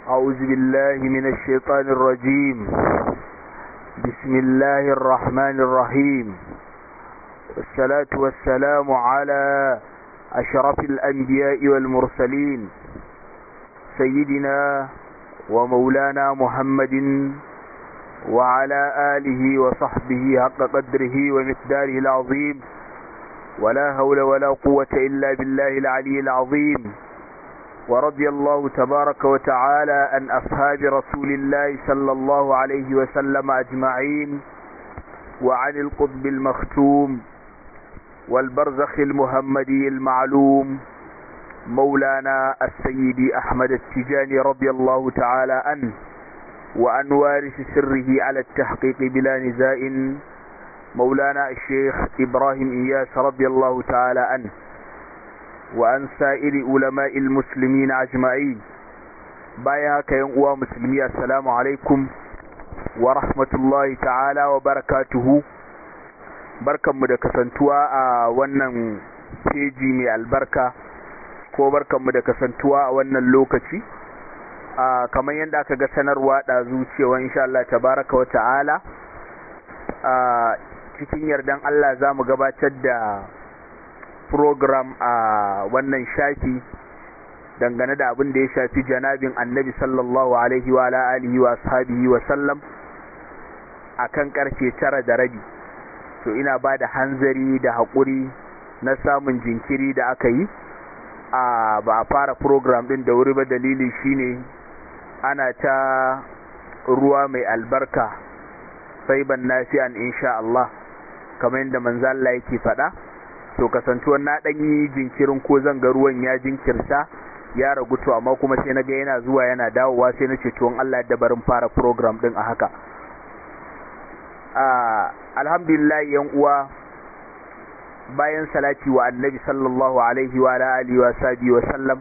أعوذ بالله من الشيطان الرجيم بسم الله الرحمن الرحيم والصلاة والسلام على أشرف الأنبياء والمرسلين سيدنا ومولانا محمد وعلى آله وصحبه حق قدره ومقداره العظيم ولا هول ولا قوة إلا بالله العلي العظيم ورضي الله تبارك وتعالى عن أصحاب رسول الله صلى الله عليه وسلم أجمعين وعن القطب المختوم والبرزخ المحمدي المعلوم مولانا السيد أحمد التجاني رضي الله تعالى عنه وعن وارث سره على التحقيق بلا نزاع مولانا الشيخ إبراهيم إياس رضي الله تعالى عنه وعن سائر علماء المسلمين أجمعين بايا كيان uwa musulmi assalamu alaikum wa rahmatullahi ta'ala wa barakatuhu barkanmu da kasantuwa a wannan peji mai albarka ko barkanmu da kasantuwa a wannan lokaci a kamar yadda aka ga sanarwa ɗazu cewa insha Allah tabaraka wa ta'ala a cikin yardan Allah za mu gabatar da program a wannan shafi dangane da abin da ya shafi janabin annabi sallallahu alaihi wa alihi wa ashabihi wa sallam akan karfe tara da rabi to ina ba da hanzari da haƙuri na samun jinkiri da aka yi a ba a fara program din da wuri ba dalili shine ana ta ruwa mai albarka sai ban nafi'an insha Allah kamar yadda manzo Allah yake faɗa to kasantuwar na ɗan yi jinkirin ko zan ga ruwan ya jinkirta ya ragu to amma kuma sai na ga yana zuwa yana dawowa sai na ce to Allah da barin fara program din a haka alhamdulillah yan uwa bayan salati wa annabi sallallahu alaihi wa alihi wa sahbihi wa sallam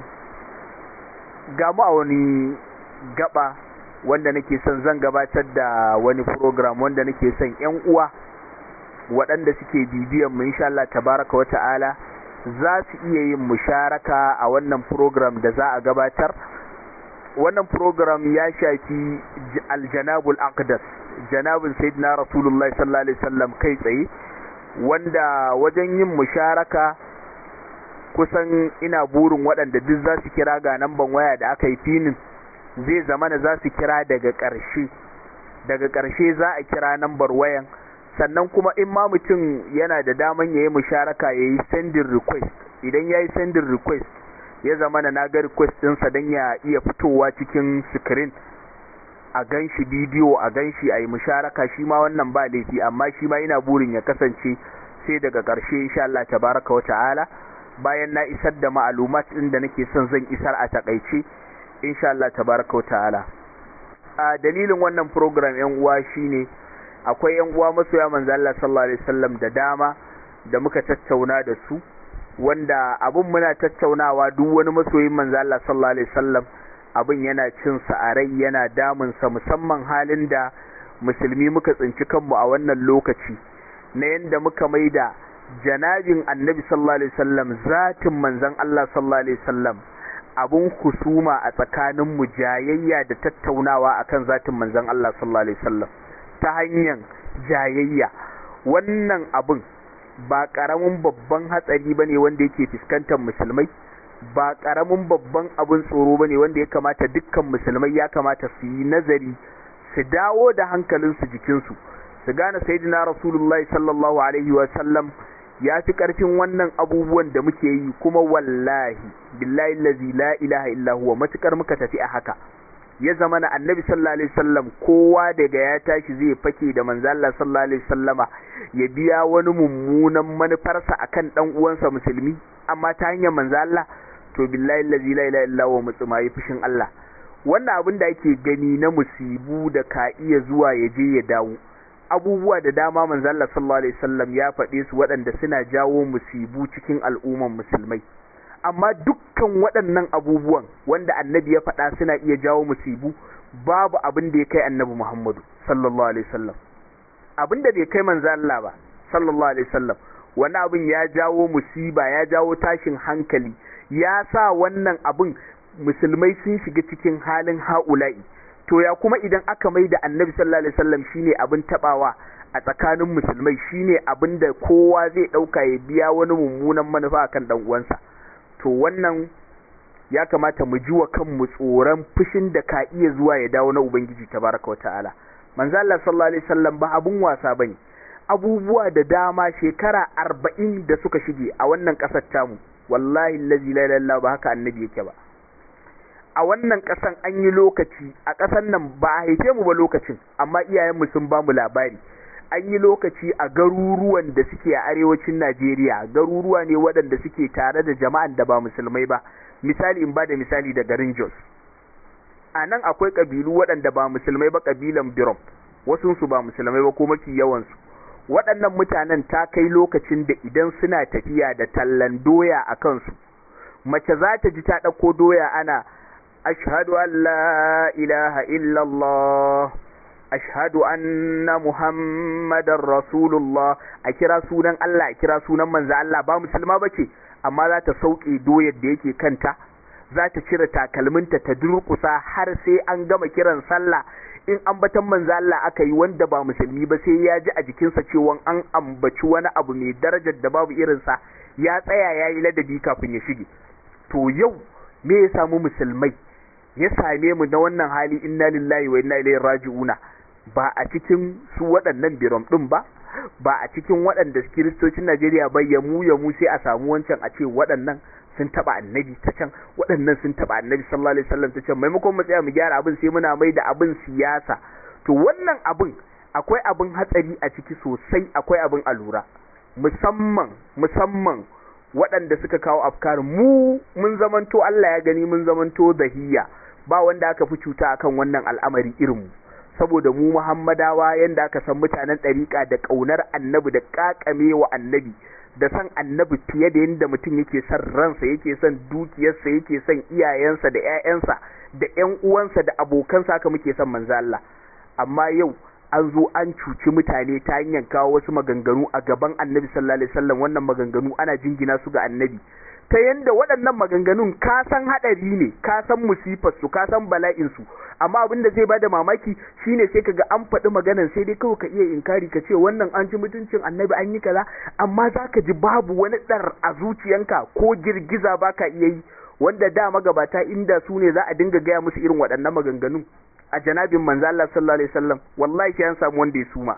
ga mu a wani gaba wanda nake son zan gabatar da wani program wanda nake son yan uwa waɗanda suke bibiyan mu insha Allah tabaraka wa ta'ala za su iya yin musharaka a wannan program da za a gabatar wannan program ya shafi aljanabul aqdas janabin sayyidina rasulullah sallallahu alaihi wasallam kai tsaye wanda wajen yin musharaka kusan ina burin waɗanda duk za su kira ga namban waya da aka yi finin zai zamana za su kira daga ƙarshe daga ƙarshe za a kira nambar wayan sannan kuma in ma mutum yana da daman ya yi musharaka ya yi sending request idan ya yi sending request ya zama na ga request ɗinsa don ya iya fitowa cikin screen a gan shi bidiyo a gan shi a yi musharaka shi ma wannan ba laifi amma shi ma ina burin ya kasance sai daga ƙarshe insha Allah tabaraka wa ta'ala bayan na isar da ma'alumat ɗin da nake son zan isar a takaice insha Allah tabaraka wa ta'ala a dalilin wannan program yan uwa shine akwai yan uwa masoya manzo Allah sallallahu alaihi wasallam da dama da muka tattauna da su wanda abun muna tattaunawa duk wani masoyin manzo Allah sallallahu alaihi wasallam abin yana cin sa a rai yana damun sa musamman halin da musulmi muka tsinci kanmu a wannan lokaci na yanda muka maida janabin annabi sallallahu alaihi wasallam zatin manzon Allah sallallahu alaihi wasallam abun kusuma a tsakanin mu jayayya da tattaunawa akan zatin manzon Allah sallallahu alaihi wasallam ta hanyar jayayya wannan abin ba ƙaramin babban hatsari ba ne wanda yake fuskantar musulmai ba ƙaramin babban abin tsoro ba ne wanda ya kamata dukkan musulmai ya kamata su yi nazari su dawo da hankalinsu jikinsu su gane sayyidina rasulullahi sallallahu alaihi wa sallam ya fi ƙarfin wannan abubuwan da muke yi kuma wallahi billahi lazi la ilaha illa huwa matukar muka tafi a haka ya zama na annabi sallallahu alaihi wasallam kowa daga ya tashi zai fake da manzo Allah sallallahu alaihi wasallama ya biya wani mummunan manufarsa akan dan uwansa musulmi amma ta hanyar manzo Allah to billahi allazi la ilaha illa huwa mutsuma yi fushin Allah wannan abin da ake gani na musibu da ka iya zuwa ya je ya dawo abubuwa da dama manzo Allah sallallahu alaihi wasallam ya faɗe su waɗanda suna jawo musibu cikin al'umman musulmai amma dukkan waɗannan abubuwan wanda annabi ya faɗa suna iya jawo musibu babu abin da ya kai annabi Muhammadu sallallahu alaihi wasallam abin da bai kai manzo Allah ba sallallahu alaihi wasallam wani abin ya jawo musiba ya jawo tashin hankali ya sa wannan abin musulmai sun shiga cikin halin ha'ula'i to ya kuma idan aka mai da annabi sallallahu alaihi wasallam shine abin tabawa a tsakanin musulmai shine abin da kowa zai dauka ya biya wani mummunan manufa akan dan uwansa to wannan ya kamata mu ji wa kanmu tsoron fushin da ka iya zuwa ya dawo na ubangiji tabaraka wa ta'ala manzo Allah sallallahu alaihi wasallam ba abun wasa bane abubuwa da dama shekara arba'in da suka shige a wannan ƙasar tamu wallahi lazi la ilaha ba haka annabi yake ba a wannan ƙasan an yi lokaci a ƙasan nan ba a haife mu ba lokacin amma iyayenmu sun ba mu labari an yi lokaci a garuruwan da suke a arewacin Najeriya garuruwa ne waɗanda suke tare da jama'an da ba musulmai ba misali in ba da misali da garin Jos a nan akwai ƙabilu waɗanda ba musulmai ba ƙabilan Birom wasunsu ba musulmai ba ko mafi yawansu waɗannan mutanen ta kai lokacin da idan suna tafiya da tallan doya a kansu mace za ta ji ta ɗauko doya ana ashhadu an la ilaha illallah ashhadu anna muhammadar rasulullah a kira sunan Allah a kira sunan manzo Allah ba musulma bace amma za ta sauke doyar da yake kanta za ta cire takalminta ta durƙusa har sai an gama kiran sallah in ambatan manzo Allah aka yi wanda ba musulmi ba sai ya ji a jikinsa cewa an ambaci wani abu mai darajar da babu irinsa ya tsaya ya yi ladabi kafin ya shige to yau me ya samu musulmai ya same mu na wannan hali inna lillahi wa inna ilaihi raji'una ba a cikin su waɗannan biram ɗin ba ba a cikin waɗanda kiristocin Najeriya ba ya mu ya mu sai a samu wancan a ce waɗannan sun taba annabi ta can waɗannan sun taba annabi sallallahu alaihi wasallam ta can maimakon mu tsaya mu gyara abin sai muna mai da abin siyasa to wannan abin akwai abin hatsari a ciki sosai akwai abin alura musamman musamman waɗanda suka kawo afkar mu mun zamanto Allah ya gani mun zamanto zahiya ba wanda aka fi cuta akan wannan al'amari irin mu saboda mu Muhammadawa yanda aka san mutanen ɗariƙa da ƙaunar annabi da ƙaƙame wa annabi da san annabi fiye da yadda mutum yake son ransa yake son dukiyarsa yake son iyayensa da ƴaƴansa da ƴan uwansa da abokansa haka muke son manzo Allah amma yau an zo an cuci mutane ta hanyar kawo wasu maganganu a gaban annabi sallallahu alaihi wasallam wannan maganganu ana jingina su ga annabi ta yanda waɗannan maganganun ka san haɗari ne ka san musifar su ka san bala'in su amma abin da zai bada mamaki shine sai kaga an faɗi maganan sai dai kawai ka iya inkari ka ce wannan an ci mutuncin annabi an yi kaza amma zaka ji babu wani ɗar a zuciyanka ko girgiza baka iya yi wanda da magabata inda su ne za a dinga gaya musu irin waɗannan maganganun a janabin manzo Allah sallallahu alaihi wasallam wallahi sai an samu wanda ya suma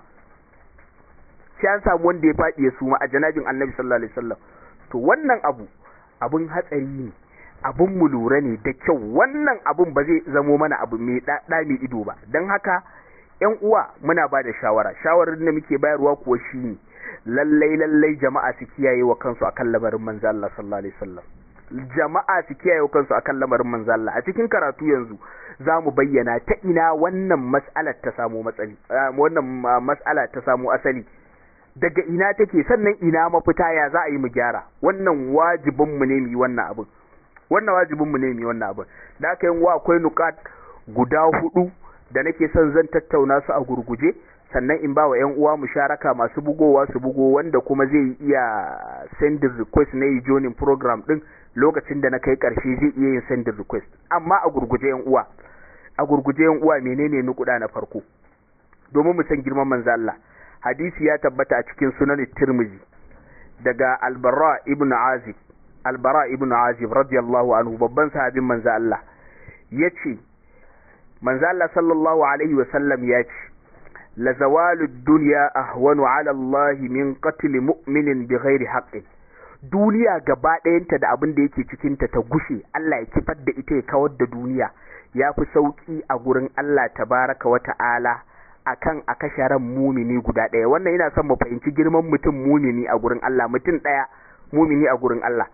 sai an samu wanda ya faɗi ya suma a janabin annabi sallallahu alaihi wasallam to wannan abu abun hatsari ne abun mu lura ne da kyau wannan abun ba zai zamo mana abu mai ɗaɗa mai ido ba don haka yan uwa muna ba da shawara shawarar da muke bayarwa kuwa shine lallai lallai jama'a su kiyaye wa kansu akan lamarin manzo Allah sallallahu alaihi wasallam jama'a su kiyaye wa kansu akan lamarin manzo Allah a cikin karatu yanzu za mu bayyana ta ina wannan mas'alar ta samu matsali wannan mas'ala ta samu asali daga ina take sannan ina mafita ya za a yi mu gyara wannan wajibin mu ne mu yi wannan abin wannan wajibin mu ne mu yi wannan abin da aka yin wa akwai nukat guda hudu da nake son zan tattauna su a gurguje sannan in ba wa ƴan uwa musharaka masu bugowa su bugo wanda kuma zai iya sending request na yi joining program din lokacin da na kai karshe zai iya yin sending request amma a gurguje ƴan uwa a gurguje ƴan uwa menene nukuda na farko domin mu san girman manzo Allah hadisi ya tabbata a cikin sunan Tirmidhi daga Al-Bara ibn Azib Al-Bara ibn Azib radiyallahu anhu babban sahabin manzo Allah yace manzo Allah sallallahu alaihi wasallam yace la zawalu dunya ahwanu ala Allah min qatl mu'minin bighairi haqqin duniya gaba ɗayanta da abin da yake cikinta ta gushe Allah ya kifar da ita ya kawar da duniya ya fi sauƙi a gurin Allah tabaraka wa ta'ala akan a kashe ran mumini guda ɗaya wannan yana son mu fahimci girman mutum mumini a gurin Allah mutum ɗaya mumini a gurin Allah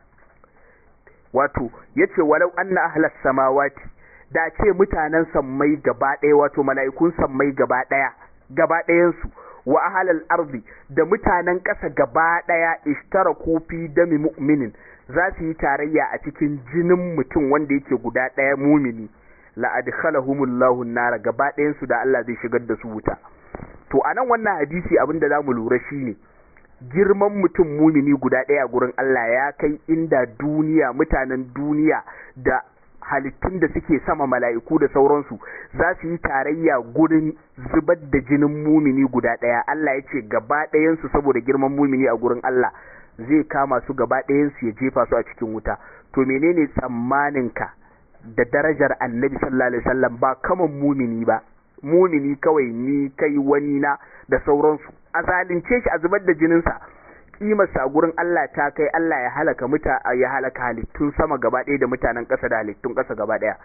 wato yace walau anna ahlas samawati da ce mutanen sammai gaba ɗaya wato mala'ikun sammai gaba ɗaya gaba ɗayansu wa ahalal ardi da mutanen ƙasa gaba ɗaya ishtara kofi dami mu'minin za su yi tarayya a cikin jinin mutum wanda yake guda ɗaya mumini la adkhalahumullahu nara gaba ɗayan su da Allah zai shigar da su wuta to anan wannan hadisi abin da zamu lura shine girman mutum mumini guda ɗaya gurin Allah ya kai inda duniya mutanen duniya da halittun da suke sama mala'iku da sauransu za su yi tarayya gurin zubar da jinin mumini guda ɗaya Allah ya ce gaba ɗayansu saboda girman mumini a gurin Allah zai kama su gaba ɗayansu ya jefa su a cikin wuta to menene tsammaninka da darajar annabi sallallahu alaihi wasallam ba kaman mumini ba mumini kawai ni kai wani na da sauransu a zalunce shi a zubar da jininsa kimarsa a gurin Allah ta kai Allah ya halaka muta ya halaka halittun sama gaba ɗaya da mutanen ƙasa da halittun ƙasa gaba ɗaya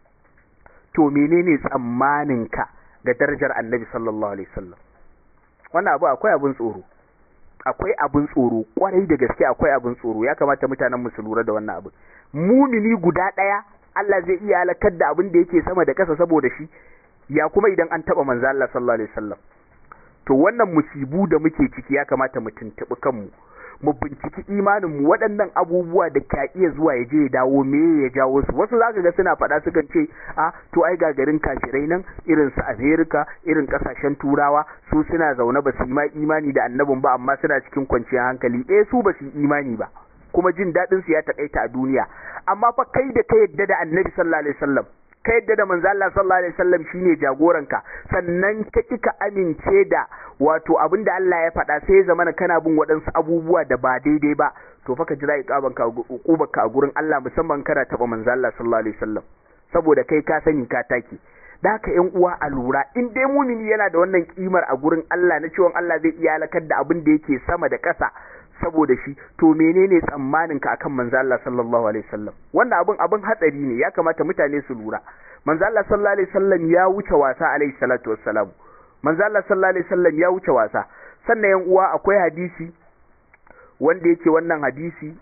to menene tsammaninka ga darajar annabi sallallahu alaihi wasallam wannan abu akwai abin tsoro akwai abin tsoro kwarai da gaske akwai abin tsoro ya kamata mutanen mu su lura da wannan abu mumini guda ɗaya Allah zai iya halakar da abin da yake sama da ƙasa saboda shi ya kuma idan an taɓa manzo Allah sallallahu alaihi wasallam to wannan musibu da muke ciki ya kamata mu tuntuɓi kanmu mu binciki imanin mu waɗannan abubuwa da ka iya zuwa ya je ya dawo me ya jawo su wasu zaka ga suna faɗa sukan ce a to ai ga garin kafirai nan irin su America irin kasashen turawa su suna zaune ba su yi ma imani da annabin ba amma suna cikin kwanciyar hankali eh su ba su yi imani ba kuma jin daɗin su ya takaita a duniya amma fa kai da ka yadda da annabi sallallahu alaihi wasallam ka yadda da manzo Allah sallallahu alaihi wasallam shine jagoranka sannan ka kika amince da wato abinda Allah ya faɗa sai ya zama kana bin waɗansu abubuwa da ba daidai ba to fa ka jira iqabanka uqubarka a gurin Allah musamman kana taba manzo Allah sallallahu alaihi wasallam saboda kai ka sani ka take da haka ƴan uwa a lura in dai mumini yana da wannan kimar a gurin Allah na cewa Allah zai iya halakar da abin da yake sama da ƙasa saboda shi to menene tsammanin ka akan manzo Allah sallallahu alaihi wasallam wannan abin abin hatsari ne ya kamata mutane su lura manzo Allah sallallahu alaihi wasallam ya wuce wasa alaihi salatu wassalam manzo Allah sallallahu alaihi wasallam ya wuce wasa sannan yan uwa akwai hadisi wanda yake wannan hadisi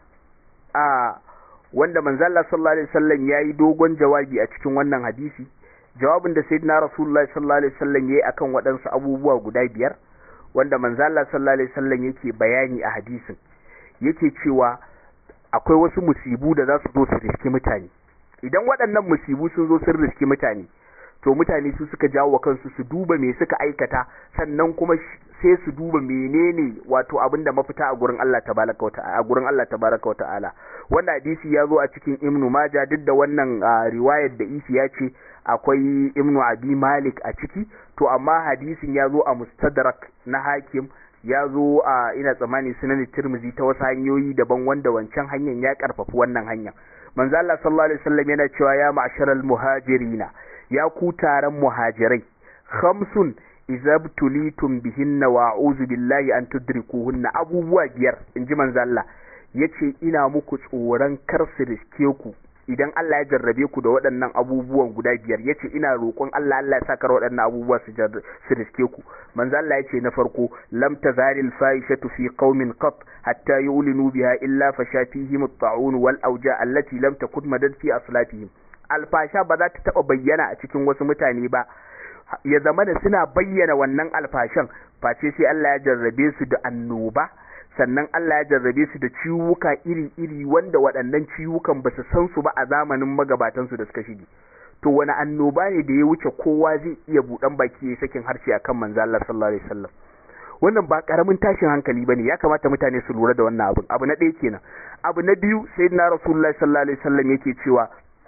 a wanda manzo Allah sallallahu alaihi wasallam yayi dogon jawabi a cikin wannan hadisi jawabin da sayyidina rasulullahi sallallahu alaihi wasallam yayi akan waɗansu abubuwa guda biyar wanda manzo Allah sallallahu alaihi wasallam yake bayani a hadisin yake cewa akwai wasu musibu da za su zo su riski mutane idan waɗannan musibu sun zo sun riski mutane to mutane su suka jawo wa kansu su duba me suka aikata sannan kuma sai su duba menene wato abinda mafita a gurin Allah tabaraka wata'ala a gurin Allah tabaraka wata'ala wannan hadisi ya zo a cikin Ibn Majah duk da wannan riwayar da isi ya ce akwai Ibn Abi Malik a ciki to amma hadisin ya zo a Mustadrak na Hakim ya zo a ina tsammani sunan Tirmidhi ta wasu hanyoyi daban wanda wancan hanyar ya karfafi wannan hanyar manzo Allah sallallahu alaihi wasallam yana cewa ya ma'sharal muhajirina ya ku taron muhajirai khamsun izabtulitum bihinna wa a'udhu billahi an tudrikuhunna abubuwa biyar inji manzo Allah yace ina muku tsoron kar su riske ku idan Allah ya jarrabe ku da waɗannan abubuwan guda biyar yace ina roƙon Allah Allah ya saka waɗannan abubuwa su su riske ku manzo Allah yace na farko lam tazaril fahishatu fi qaumin qat hatta yulinu biha illa fasha fihim at-ta'un wal awja allati lam takun madad fi aslafihim alfasha ba za ta taba bayyana a cikin wasu mutane ba ya zama da suna bayyana wannan alfashan face sai Allah ya jarrabe su da annoba sannan Allah ya jarrabe su da ciwuka iri-iri wanda waɗannan ciwukan ba su san su ba a zamanin magabatansu da suka shige to wani annoba ne da ya wuce kowa zai iya buɗan baki ya sakin harshe akan manzo Allah sallallahu alaihi wasallam wannan ba karamin tashin hankali bane ya kamata mutane su lura da wannan abun abu na ɗaya kenan abu na biyu sayyidina rasulullahi sallallahu alaihi wasallam yake cewa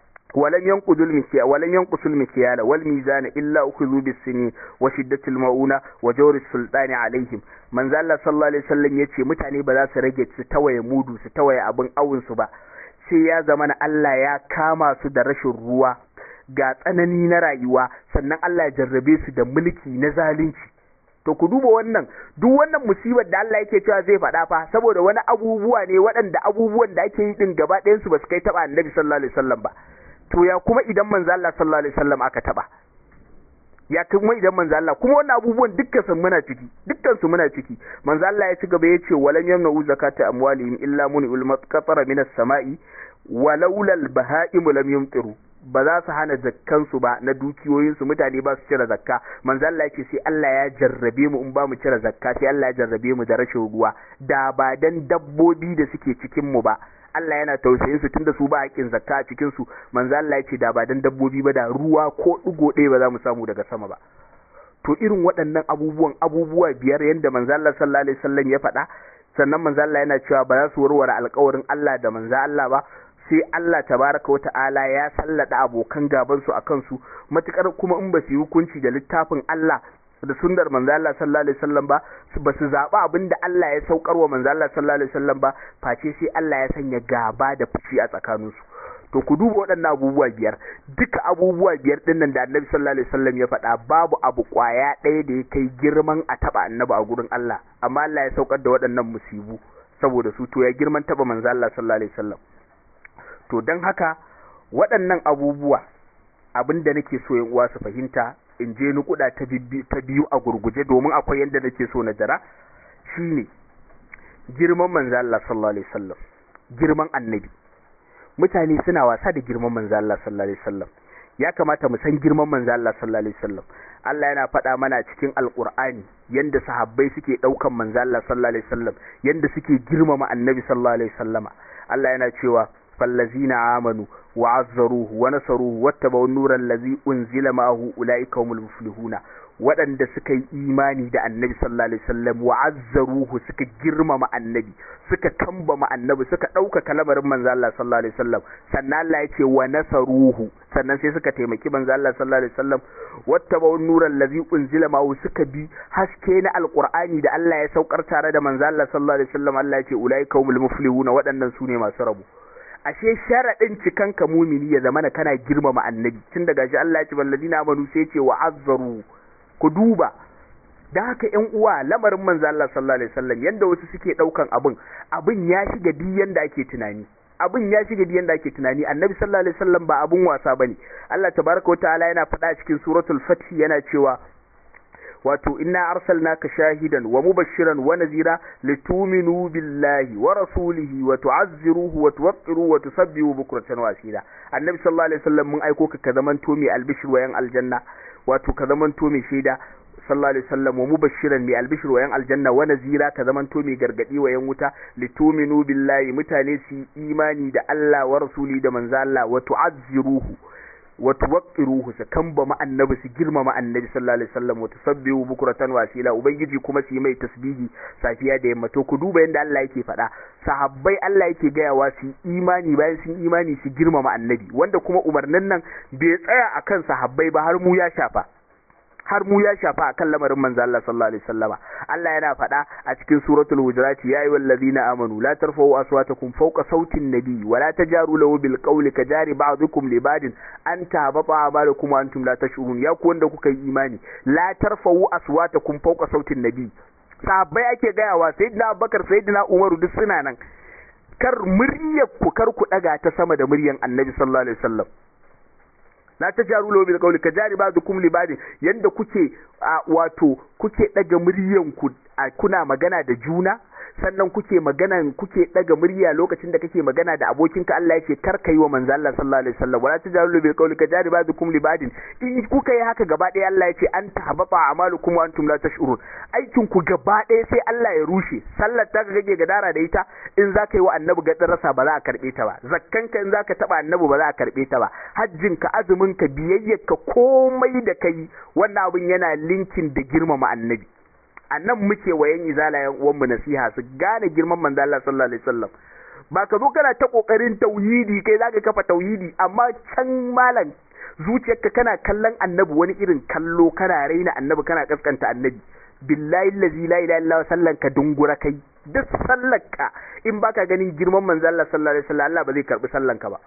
ولم ينقضوا المكيال ولم ينقصوا المكيال والميزان إلا أخذوا بالسنين وشدة المؤونة وجور السلطان عليهم من ذا الله صلى الله عليه وسلم يتي متاني بذا سرجت ستوي مودو ستوي أبن أون سبا sai ya zama na Allah ya kama su da rashin ruwa ga tsanani na rayuwa sannan Allah ya jarrabe su da mulki na zalunci to ku duba wannan duk wannan musibar da Allah yake cewa zai faɗa fa saboda wani abubuwa ne waɗanda abubuwan da ake yi din gaba ɗayan su ba su kai taɓa annabi sallallahu alaihi wasallam ba to ya kuma idan manzo Allah sallallahu alaihi wasallam aka taba ya kuma idan manzo Allah kuma wannan abubuwan dukkan su muna ciki dukkan su muna ciki manzo Allah ya ci gaba ya ce walam yamnu zakata amwalihim illa mun'ul matqatara minas sama'i walaula al-baha'im lam yumtiru ba za su hana zakkan su ba na dukiyoyin su mutane ba su cire zakka manzo Allah yake sai Allah ya jarrabe mu in ba mu cire zakka sai Allah ya jarrabe mu da rashin ruwa da ba dan dabbobi da suke cikin mu ba Allah yana tausayin su tunda su ba haƙin zakka a cikin su manzo Allah yace da ba dan dabbobi ba da ruwa ko digo ɗaya ba za mu samu daga sama ba to irin waɗannan abubuwan abubuwa biyar yanda manzo Allah sallallahu alaihi wasallam ya faɗa sannan manzo Allah yana cewa ba za su warware alƙawarin Allah da manzo Allah ba sai Allah tabaraka wa ta'ala ya sallada abokan gaban su akan su matukar kuma in ba su yi hukunci da littafin Allah da sunnar manzo Allah sallallahu alaihi wasallam ba ba su zaba abinda Allah ya saukar wa manzo Allah sallallahu alaihi wasallam ba face sai Allah ya sanya gaba da fushi a tsakaninsu to ku duba waɗannan abubuwa biyar duka abubuwa biyar ɗin nan da annabi sallallahu alaihi wasallam ya faɗa babu abu ƙwaya ɗaya da ya kai girman a taɓa annabi a gurin Allah amma Allah ya saukar da waɗannan musibu saboda su to ya girman taɓa manzo Allah sallallahu alaihi wasallam to don haka waɗannan abubuwa abin da nake so yan uwa su fahimta in je nukuda ta biyu a gurguje domin akwai yadda nake so na jira shine girman manzo Allah sallallahu alaihi wasallam girman annabi mutane suna wasa da girman manzo Allah sallallahu alaihi wasallam ya kamata mu san girman manzo Allah sallallahu alaihi wasallam Allah yana faɗa mana cikin alqur'ani yanda sahabbai suke daukan manzo Allah sallallahu alaihi wasallam yanda suke girmama annabi sallallahu alaihi wasallama Allah yana cewa fallazina amanu وعزروه ونصروه واتبعوا النور الذي أنزل معه أولئك هم المفلحون waɗanda suka yi imani da annabi sallallahu alaihi wasallam wa azzaruhu suka girmama annabi suka kambama annabi suka ɗaukaka lamarin manzo Allah sallallahu alaihi wasallam sannan Allah ya ce wa nasaruhu sannan sai suka taimaki manzo Allah sallallahu alaihi wasallam wattaba'un nuran allazi unzila ma'u suka bi haske na alqur'ani da Allah ya saukar tare da manzo Allah sallallahu alaihi wasallam Allah ya ce ulaika humul muflihuna waɗannan su ne masu rabu ashe sharaɗin cikan ka mumini ya zamana kana girmama annabi tun daga shi Allah ya ce balladina amanu sai ce wa azzaru ku duba da haka ƴan uwa lamarin manzo Allah sallallahu alaihi wasallam yanda wasu suke daukan abin abin ya shiga duk yanda ake tunani abin ya shiga duk yanda ake tunani annabi sallallahu alaihi wasallam ba abun wasa bane Allah tabaraka wa ta'ala yana faɗa cikin suratul fath yana cewa wato inna arsalnaka shahidan wa mubashiran wa nazira lituminu billahi wa rasulihi wa tu'azziruhu wa tuwaqqiruhu wa tusabbihu bukratan wa asila annabi sallallahu alaihi wasallam mun aiko ka ka zamanto mai albishir wa yan aljanna wato ka zamanto mai shaida sallallahu alaihi wasallam wa mubashiran mai albishir wa yan aljanna wa nazira ka zamanto mai gargadi wa yan wuta lituminu billahi mutane su imani da Allah wa rasuli da manzo Allah wa tu'azziruhu wa tuwaqqiruhu su kamba annabi su girmama annabi sallallahu alaihi wasallam wa tusabbihu bukratan wasila ubangiji kuma su yi mai tasbihi safiya da yamma to ku duba yanda Allah yake faɗa sahabbai Allah yake gayawa su imani bayan sun imani su girmama annabi wanda kuma umarnin nan bai tsaya akan sahabbai ba har mu ya shafa har mu ya shafa akan lamarin manzo Allah sallallahu alaihi wasallama Allah yana faɗa a cikin suratul hujurat ya ayyuhal ladina amanu la tarfa'u aswatakum fawqa sautin nabi wa la tajaru lahu bil qawli kajari ba'dukum li ba'din an tahbata a'malukum wa antum la tash'urun ya ku wanda kuka yi imani la tarfa'u aswatakum fawqa sautin nabi sahabbai ake gayawa sayyidina Abubakar sayyidina Umaru duk suna nan kar muryar ku kar ku daga ta sama da muryan Annabi sallallahu alaihi wasallam la ta jaru lahu bil qawli kajari ba'dukum li ba'd yanda kuke wato kuke daga muryan ku kuna magana da juna sannan kuke magana kuke daga murya lokacin da kake magana da abokinka Allah yake kar kai wa manzo Allah sallallahu alaihi wasallam wala tajaru bil qawli kajari ba'dukum li ba'd in kuka yi haka gaba ɗaya Allah yace an tahbata a'malukum wa antum la tash'urun aikin ku gaba ɗaya sai Allah ya rushe sallar ta kake gadara da ita in zaka yi wa annabi gadarasa ba za a karbe ta ba zakkanka in zaka taba annabi ba za a karbe ta ba hajjin ka azumin ka biyayyar ka komai da kai wannan abin yana linkin da girmama annabi a nan muke wayan izala yan uwan mu nasiha su gane girman manzo Allah sallallahu alaihi wasallam ba ka zo kana ta kokarin tauhidi kai zaka kafa tauhidi amma can malam zuciyarka kana kallon annabi wani irin kallo kana raina annabi kana kaskanta annabi billahi allazi la ilaha illa sallan ka dungura kai duk sallarka in baka ganin girman manzo Allah sallallahu alaihi wasallam Allah ba zai karbi sallan ka ba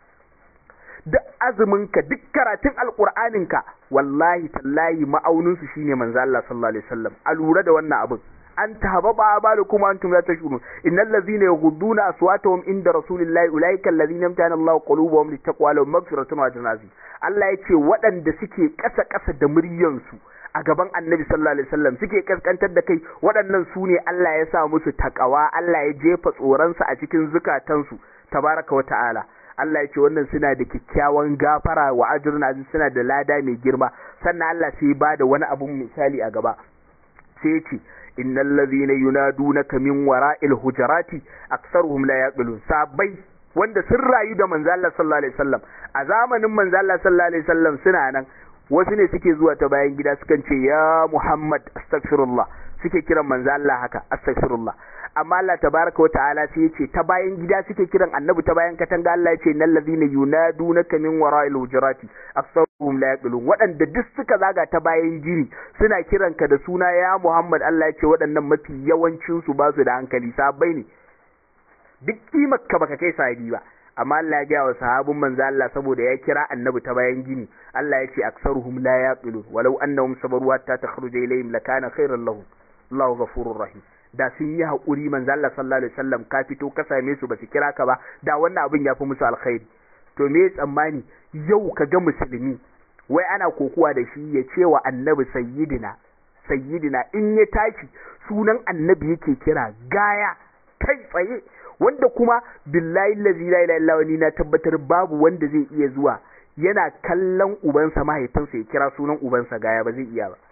duk azuminka duk karatun alƙur'aninka wallahi tallahi ma'auninsu shine manzo Allah sallallahu alaihi wasallam a lura da wannan abin an tahababa abalukum antum la tashurun innal ladzina yaghudduna aswatahum inda rasulillahi ulaika alladhina amtana Allahu qulubuhum littaqwa lahum maghfiratun wa ajrun azim Allah yace waɗanda suke ƙasa ƙasa da muryansu a gaban annabi sallallahu alaihi wasallam suke kaskantar da kai waɗannan su ne Allah ya sa musu takawa Allah ya jefa tsoronsa a cikin zukatansu tabaraka wa ta'ala Allah ya ce wannan suna da kyakkyawan gafara wa ajrun aziz suna da lada mai girma sannan Allah sai ba da wani abun misali a gaba sai ya ce innal ladhina yunadunaka min wara'il hujurati aktsaruhum la yaqilun sabai wanda sun rayu da manzo Allah sallallahu alaihi wasallam a zamanin manzo Allah sallallahu alaihi wasallam suna nan wasu ne suke zuwa ta bayan gida sukan ce ya Muhammad astaghfirullah suke kiran manzo Allah haka astaghfirullah amma Allah tabaraka wa ta'ala sai yace ta bayan gida suke kiran annabi ta bayan katanga Allah yace nal ladina yunadunaka min wara'il hujurati aktsaruhum la yaqilun waɗanda duk suka zaga ta bayan gini suna kiranka da suna ya Muhammad Allah yace waɗannan mafi yawancin su ba su da hankali sabai ne duk kimar ka baka kai sahabi ba amma Allah ya gaya wa sahabin manzo Allah saboda ya kira annabi ta bayan gini Allah ya ce aksaruhum la yaqilun walau annahum sabaru hatta takhruja ilayhim lakana khairan lahum Allahu ghafurur rahim da sun yi haƙuri manzo Allah sallallahu alaihi wasallam ka fito ka same su ba su kira ka ba da wannan abin ya fi musu alkhairi to me tsammani yau ka ga musulmi wai ana kokuwa da shi ya ce wa annabi sayyidina sayyidina in ya tashi sunan annabi yake kira gaya kai tsaye wanda kuma billahi lazi la ilaha illa wani na tabbatar babu wanda zai iya zuwa yana kallon ubansa mahaifinsa ya kira sunan ubansa gaya ba zai iya ba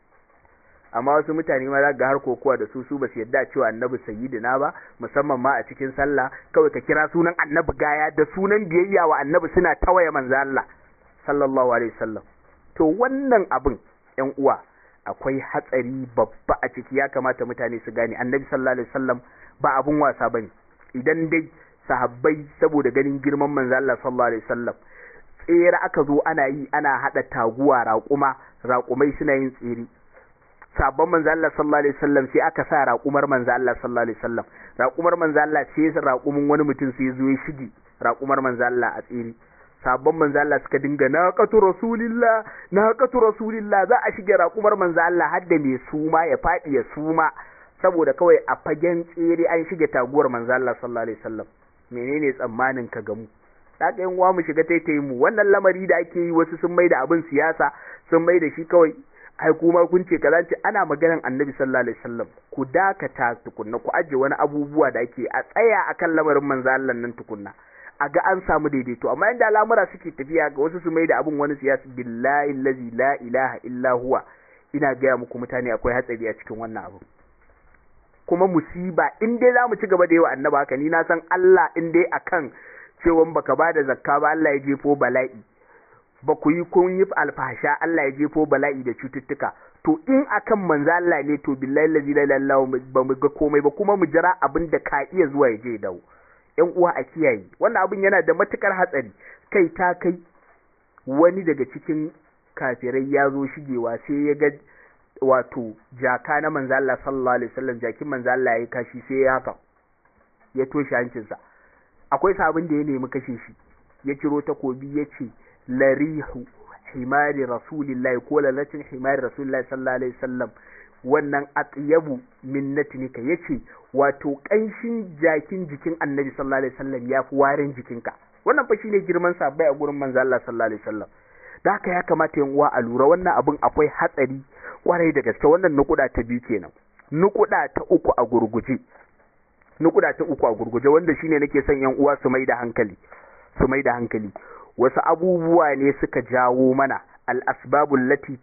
amma wasu mutane ma za ga har kokowa da su su ba su yadda cewa annabi sayyidina ba musamman ma a cikin sallah kawai ka kira sunan annabi gaya da sunan biyayya wa annabi suna tawaye manzo Allah sallallahu alaihi wasallam to wannan abin ƴan uwa akwai hatsari babba a ciki ya kamata mutane su gane annabi sallallahu alaihi wasallam ba abun wasa bane idan dai sahabbai saboda ganin girman manzo Allah sallallahu alaihi wasallam tsere aka zo ana yi ana hada taguwa raƙuma raƙumai suna yin tsere sabon manzo Allah sallallahu alaihi wasallam sai aka sa raƙumar manzo Allah sallallahu alaihi wasallam raƙumar manzo Allah sai raƙumin wani mutum sai zo ya shige raƙumar manzo Allah a tsere sabon manzo Allah suka dinga naqatu rasulillah naqatu rasulillah za a shige raƙumar manzo Allah har da mai suma ya fadi ya suma saboda kawai a fagen tsere an shige taguwar manzo Allah sallallahu alaihi wasallam menene tsammanin ka gamu da ka yin mu shiga taitayin mu wannan lamari da ake yi wasu sun mai da abin siyasa sun mai da shi kawai ai kuma kun ce kaza ce ana maganan annabi sallallahu alaihi wasallam ku dakata tukunna ku aje wani abubuwa da ake a tsaya akan lamarin manzo Allah nan tukunna a ga an samu daidaito amma inda al'amura suke tafiya ga wasu su mai da abin wani siyasa billahi allazi la ilaha illa huwa ina gaya muku mutane akwai hatsari a cikin wannan abu kuma musiba in dai za mu ci gaba da yi wa annaba haka ni na san Allah in dai akan cewa baka ba da zakka ba Allah ya jefo bala'i ba ku yi kun yi alfasha Allah ya jefo bala'i da cututtuka to in akan manzo Allah ne to billahi allazi la ilaha ba mu ga komai ba kuma mu jira abin da ka iya zuwa ya je dawo ƴan uwa a kiyaye wannan abin yana da matukar hatsari kai ta kai wani daga cikin kafirai ya zo shigewa sai ya ga wato jaka na manzo Allah sallallahu alaihi wasallam jakin manzo Allah yayi kashi sai ya haka ya toshe hancinsa akwai sabon da ya nemi kashe shi ya ciro takobi ya ce larihu himari rasulillahi ko lalatin himari rasulillahi sallallahu alaihi wasallam wannan atyabu min natnika yace wato kanshin jakin jikin annabi sallallahu alaihi wasallam yafi warin jikinka wannan fa shine girman sa bai a gurin manzo Allah sallallahu alaihi wasallam da haka ya kamata yan uwa a lura wannan abin akwai hatsari kwarai da gaske wannan nukuda ta biyu kenan nukuda ta uku a gurguje nukuda ta uku a gurguje wanda shine nake son yan uwa su mai da hankali su mai da hankali wasu abubuwa ne suka jawo mana al asbabul lati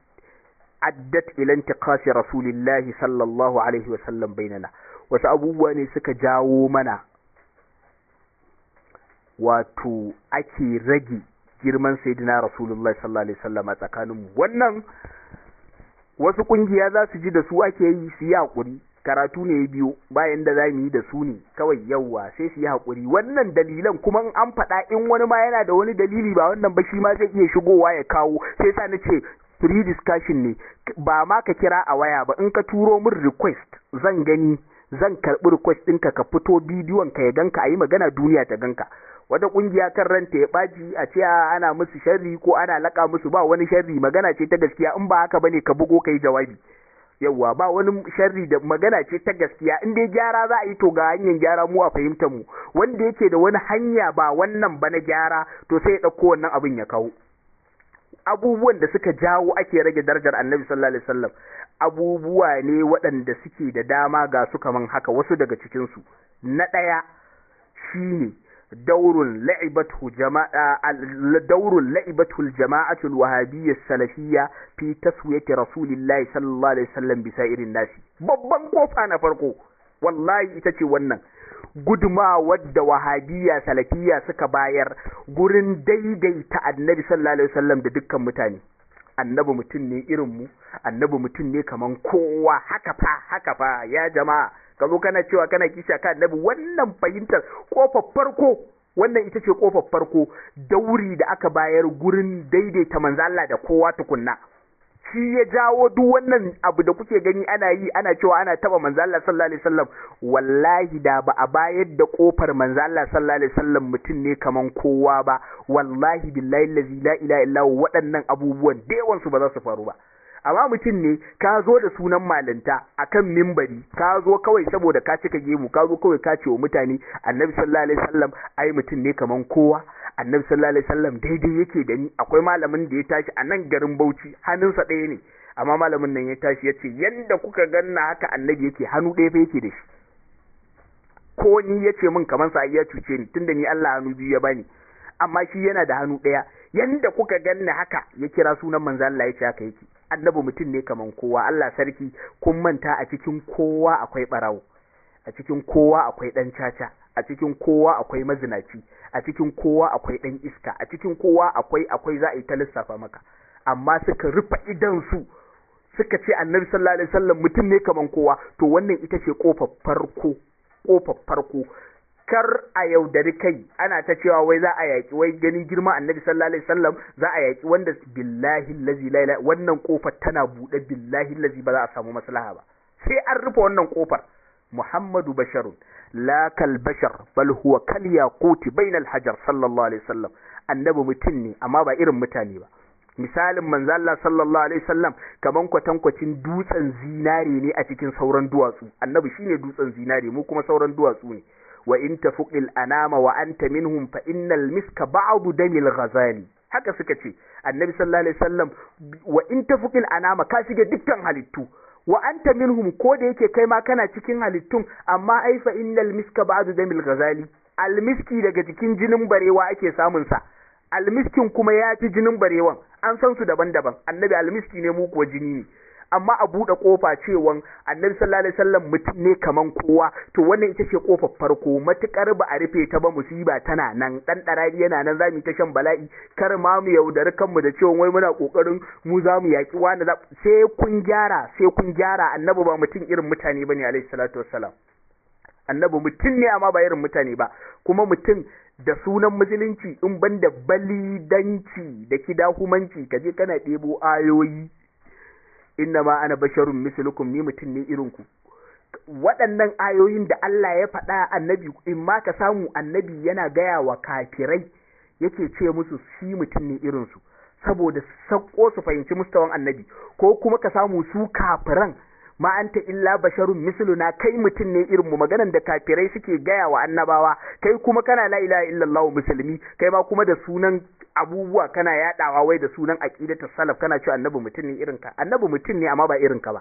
addat ila intiqasi rasulillahi sallallahu alaihi wa sallam bainana wasu abubuwa ne suka jawo mana wato ake rage girman sayyidina rasulullahi sallallahu alaihi wasallam a tsakaninmu wannan wasu kungiya za su ji da su ake yi su yi hakuri karatu ne biyu bayan da za mu yi da su ne kawai yauwa sai su yi hakuri wannan dalilan kuma an faɗa in wani ma yana da wani dalili ba wannan ba shi ma zai iya shigowa ya kawo sai sa na ce free discussion ne ba ma ka kira a waya ba in ka turo min request zan gani zan karɓi request ɗinka ka fito bidiyon ka ya ganka a yi magana duniya ta ganka wata kungiya kan ranta ya ɓaci a ce ana musu sharri ko ana laƙa musu ba wani sharri magana ce ta gaskiya in ba haka bane ka bugo ka yi jawabi yawwa ba wani sharri da magana ce ta gaskiya in dai gyara za a yi to ga hanyar gyara mu a fahimtar mu wanda yake da wani hanya ba wannan ba na gyara to sai ya ɗauko wannan abin ya kawo abubuwan da suka jawo ake rage darajar annabi sallallahu alaihi wasallam abubuwa ne waɗanda suke da dama ga su kaman haka wasu daga cikinsu na ɗaya shine daurun la'ibatu jama'a daurun la'ibatu al-jama'atu al-wahabiyya salafiyya fi taswiyati rasulillahi sallallahu alaihi wasallam bisa irin nasi babban kofa na farko wallahi ita ce wannan gudumawar da wahabiyya salafiyya suka bayar gurin daidaita annabi sallallahu alaihi wasallam da dukkan mutane annabi mutum ne irin mu annabi mutum ne kaman kowa haka fa haka fa ya jama'a ka zo kana cewa kana kisha ka annabi wannan fahimtar kofar farko wannan ita ce kofar farko dauri da aka bayar gurin daidaita manzo Allah da kowa tukunna shi ya jawo duk wannan abu da kuke gani ana yi ana cewa ana taba manzo Allah sallallahu alaihi wasallam wallahi da ba a bayar da kofar manzo Allah sallallahu alaihi wasallam mutum ne kaman kowa ba wallahi billahi allazi la ilaha illa waɗannan abubuwan da yawan su ba za su faru ba amma mutum ne ka zo da sunan malinta akan mimbari ka zo kawai saboda ka cika gemu ka zo kawai ka ce wa mutane annabi sallallahu alaihi wasallam ai mutum ne kaman kowa annabi sallallahu alaihi wasallam daidai yake da ni akwai malamin da ya tashi a nan garin Bauchi hannunsa ɗaya ne amma malamin nan ya tashi ya ce yanda kuka ganna haka annabi yake hannu ɗaya fa yake da shi ko ni ya ce min kamar sa ya cuce ni tunda ni Allah hannu biyu ya bani amma shi yana da hannu ɗaya yanda kuka ganna haka ya kira sunan manzo Allah ya ce haka yake annabi mutum ne kaman kowa Allah sarki kun manta a cikin kowa akwai barawo a cikin kowa akwai dan caca a cikin kowa akwai mazinaci a cikin kowa akwai dan iska a cikin kowa akwai akwai za a yi ta lissafa maka amma suka rufe idan su suka ce annabi sallallahu alaihi wasallam mutum ne kaman kowa to wannan ita ce kofar farko kofar farko kar a yaudari kai ana ta cewa wai za a yaki wai ganin girma annabi sallallahu alaihi wasallam za a yaki wanda billahi allazi la ilaha wannan kofar tana bude billahi allazi ba za a samu maslaha ba sai an rufe wannan kofar muhammadu basharun la kal bashar bal huwa kal yaquti bainal hajar sallallahu alaihi wasallam annabi mutum ne amma ba irin mutane ba misalin manzo Allah sallallahu alaihi wasallam kaman kwatankwacin dutsen zinare ne a cikin sauran duwatsu annabi shine dutsen zinare mu kuma sauran duwatsu ne wa in tafuqil anama wa anta minhum fa innal miska ba'du damil ghazali haka suka ce annabi sallallahu alaihi wasallam wa in tafuqil anama ka shige dukkan halittu wa anta minhum ko da yake kai ma kana cikin halittun amma ai fa innal miska ba'du damil ghazali almiski daga cikin jinin barewa ake samun sa almiskin kuma ya fi jinin barewan an san su daban-daban annabi almiski ne mu kuwa jini ne amma a buɗe ƙofa cewan annabi sallallahu alaihi wasallam mutum ne kaman kowa to wannan ita ce ƙofar farko matukar ba a rufe ta ba musiba tana nan dan darari yana nan zamu ta shan bala'i kar ma mu yaudari kanmu da cewa wai muna kokarin mu za mu yaki wani sai kun gyara sai kun gyara annabi ba mutum irin mutane bane alaihi salatu wassalam annabi mutum ne amma ba irin mutane ba kuma mutum da sunan musulunci in ban da balidanci da kidahumanci kaje kana ɗebo ayoyi inna ma ana basharun mislukum ni mutum ne irin ku waɗannan ayoyin da Allah ya faɗa annabi in ma ka samu annabi yana gaya wa kafirai yake ce musu shi mutum ne irin su saboda sakko su fahimci mustawan annabi ko kuma ka samu su kafiran ma anta illa basharun misluna kai mutum ne irin mu maganan da kafirai suke gaya wa annabawa kai kuma kana la ilaha illallah musulmi kai ma kuma da sunan abubuwa kana yadawa wai da sunan aqidatu salaf kana cewa annabi mutum ne irin ka annabi mutum ne amma ba irin ka ba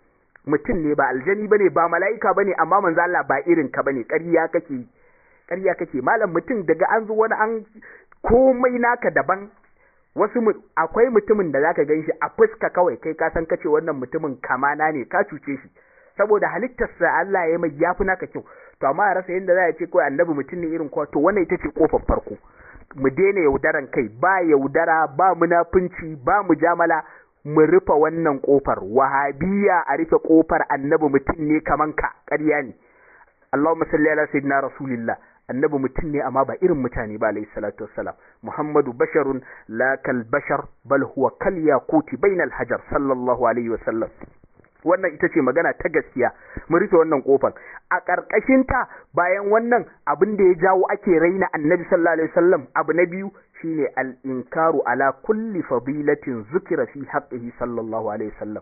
mutum ne ba aljani bane ba mala'ika bane amma manzo Allah ba irin ka bane ƙarya kake ƙarya kake malam mutum daga an zo wani an komai naka daban wasu akwai mutumin da zaka gan shi a fuska kawai kai ka san kace wannan mutumin kamana ne ka cuce shi saboda halittarsa Allah ya mai yafi naka kyau to amma a rasa yadda za a ce kawai annabi mutum ne irin kowa to wannan ita ce kofar farko mu daina yaudaran kai ba yaudara ba munafunci ba mujamala mu rufe wannan kofar wahabiya a rufe kofar annabi mutum ne kaman ka ƙarya ne Allahumma salli ala sayyidina rasulillah annabi mutum ne amma ba irin mutane ba alayhi salatu wassalam muhammadu basharun la kal bashar bal huwa kal yaquti bainal hajar sallallahu alaihi wasallam wannan ita ce magana ta gaskiya mu rufe wannan kofar a ƙarƙashin ta bayan wannan abin da ya jawo ake raina annabi sallallahu alaihi wasallam abu na biyu shine al inkaru ala kulli fadilatin zukira fi haqqihi sallallahu alaihi wasallam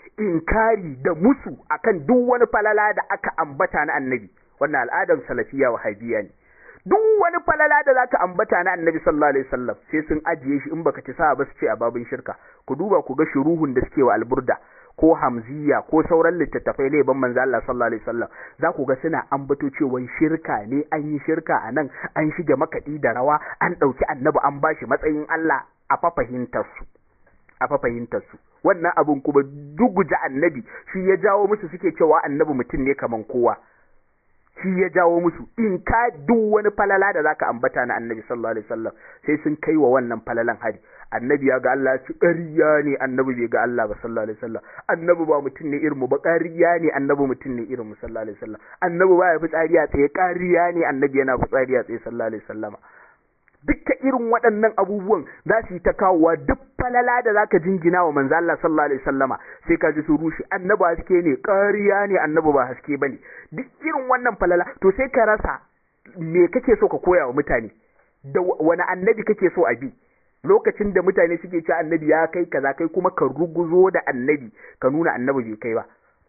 inkari da musu akan duk wani falala da aka ambata na annabi wannan al'adar salafiya wahabiya ne duk wani falala da zaka ambata na annabi sallallahu alaihi wasallam sai sun ajiye shi in baka ci sa ba su ce a babin shirka ku duba ku ga shuruhun da suke wa alburda ko hamziya ko sauran littattafai laiban manzo Allah sallallahu alaihi wasallam za ku ga suna ambato cewa shirka ne an yi shirka a nan an shige makaɗi da rawa an ɗauki annabi an bashi matsayin Allah a fafahimtar su a fafahimtar su wannan abun kuma duguja annabi shi ya jawo musu suke cewa annabi mutum ne kaman kowa shi ya jawo musu in ka duk wani falala da zaka ambata na annabi sallallahu alaihi wasallam sai sun kai wa wannan falalan hari annabi ya ga Allah ci ƙarya ne annabi bai ga Allah ba sallallahu alaihi wasallam annabi ba mutum ne irin mu ba ƙarya ne annabi mutum ne irin mu sallallahu alaihi wasallam annabi ba ya fitsari a tsaye ƙarya ne annabi yana fitsari a tsaye sallallahu alaihi wasallam dukkan irin waɗannan abubuwan za su yi ta kawowa duk falala da zaka jingina wa manzo Allah sallallahu alaihi wasallama sai ka ji su rushe annabi haske ne ƙarya ne annabi ba haske bane duk irin wannan falala to sai ka rasa me kake so ka koya wa mutane da wani annabi kake so a bi lokacin da mutane suke cewa annabi ya kai kaza kai kuma ka ruguzo da annabi ka nuna annabi bai kai ba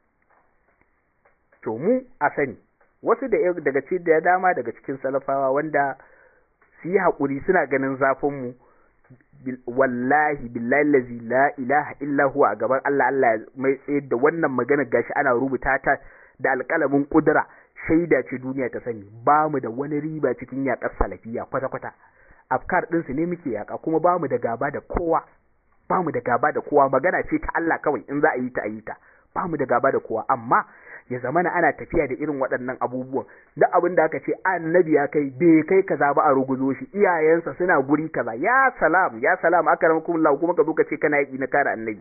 to mu a sani wasu da daga cikin da dama daga cikin salafawa wanda su yi haƙuri suna ganin zafinmu wallahi billahi lazi la ilaha illa huwa a gaban Allah Allah mai tsayar da wannan magana gashi ana rubuta ta da alƙalamin ƙudura shaida ce duniya ta sani ba mu da wani riba cikin yaƙar salafiya kwata-kwata afkar ɗinsu ne muke yaƙa kuma ba mu da gaba da kowa ba mu da gaba da kowa magana ce ta Allah kawai in za a yi ta a yi ta ba mu da gaba da kowa amma ya zamana ana tafiya da irin waɗannan abubuwan da abin da aka ce annabi ya kai bai kai kaza ba a ruguzo shi iyayensa suna guri kaza ya salam ya salam akramakum Allah kuma ka zo ka ce kana yi na kare annabi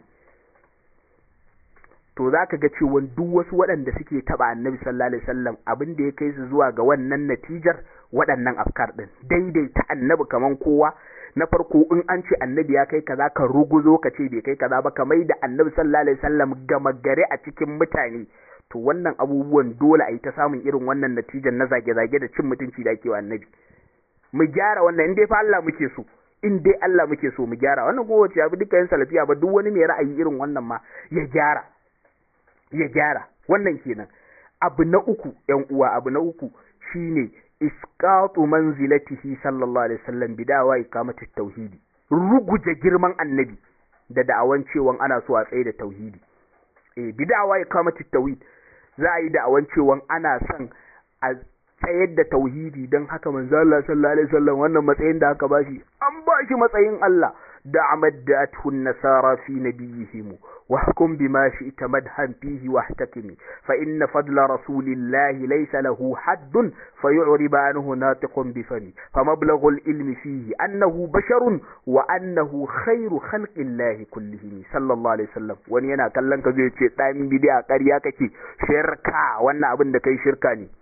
to za ka ga cewa duk wasu waɗanda suke taɓa annabi sallallahu alaihi wasallam abin da ya kai su zuwa ga wannan natijar waɗannan afkar ɗin daidaita annabi kaman kowa na farko in an ce annabi ya kai kaza ka ruguzo ka ce bai kai kaza ba ka mai da annabi sallallahu alaihi wasallam gama gare a cikin mutane to wannan abubuwan dole a yi ta samun irin wannan natijar na zage-zage da cin mutunci da ake wa annabi mu gyara wannan in dai fa Allah muke so in dai Allah muke so mu gyara wannan kuma wace abu dukkan salafiya ba duk wani mai ra'ayi irin wannan ma ya gyara ya gyara wannan kenan abu na uku yan uwa abu na uku shine isqatu manzilatihi sallallahu alaihi wasallam bidawa ikamatu tauhidi ruguje girman annabi da da'awan cewa ana so a tsaye da tauhidi eh bidawa ikamatu tauhid za a yi da'awan cewa ana son a tsayar da tauhidi don haka manzo Allah sallallahu alaihi wasallam wannan matsayin da aka bashi an bashi matsayin Allah da amaddathu an-nasara fi nabiyihim wa hukum bima shi'ta madhan fihi wahtakimi fa inna fadla rasulillahi laysa lahu haddun fayu'rib anhu natiqun bi fami fa mablaghu al-ilmi fihi annahu basharun wa annahu khairu khalqillahi kullihim sallallahu alaihi wasallam wani yana kallon ka zai ce dan bid'a ƙarya kake shirka wannan abin da kai shirka ne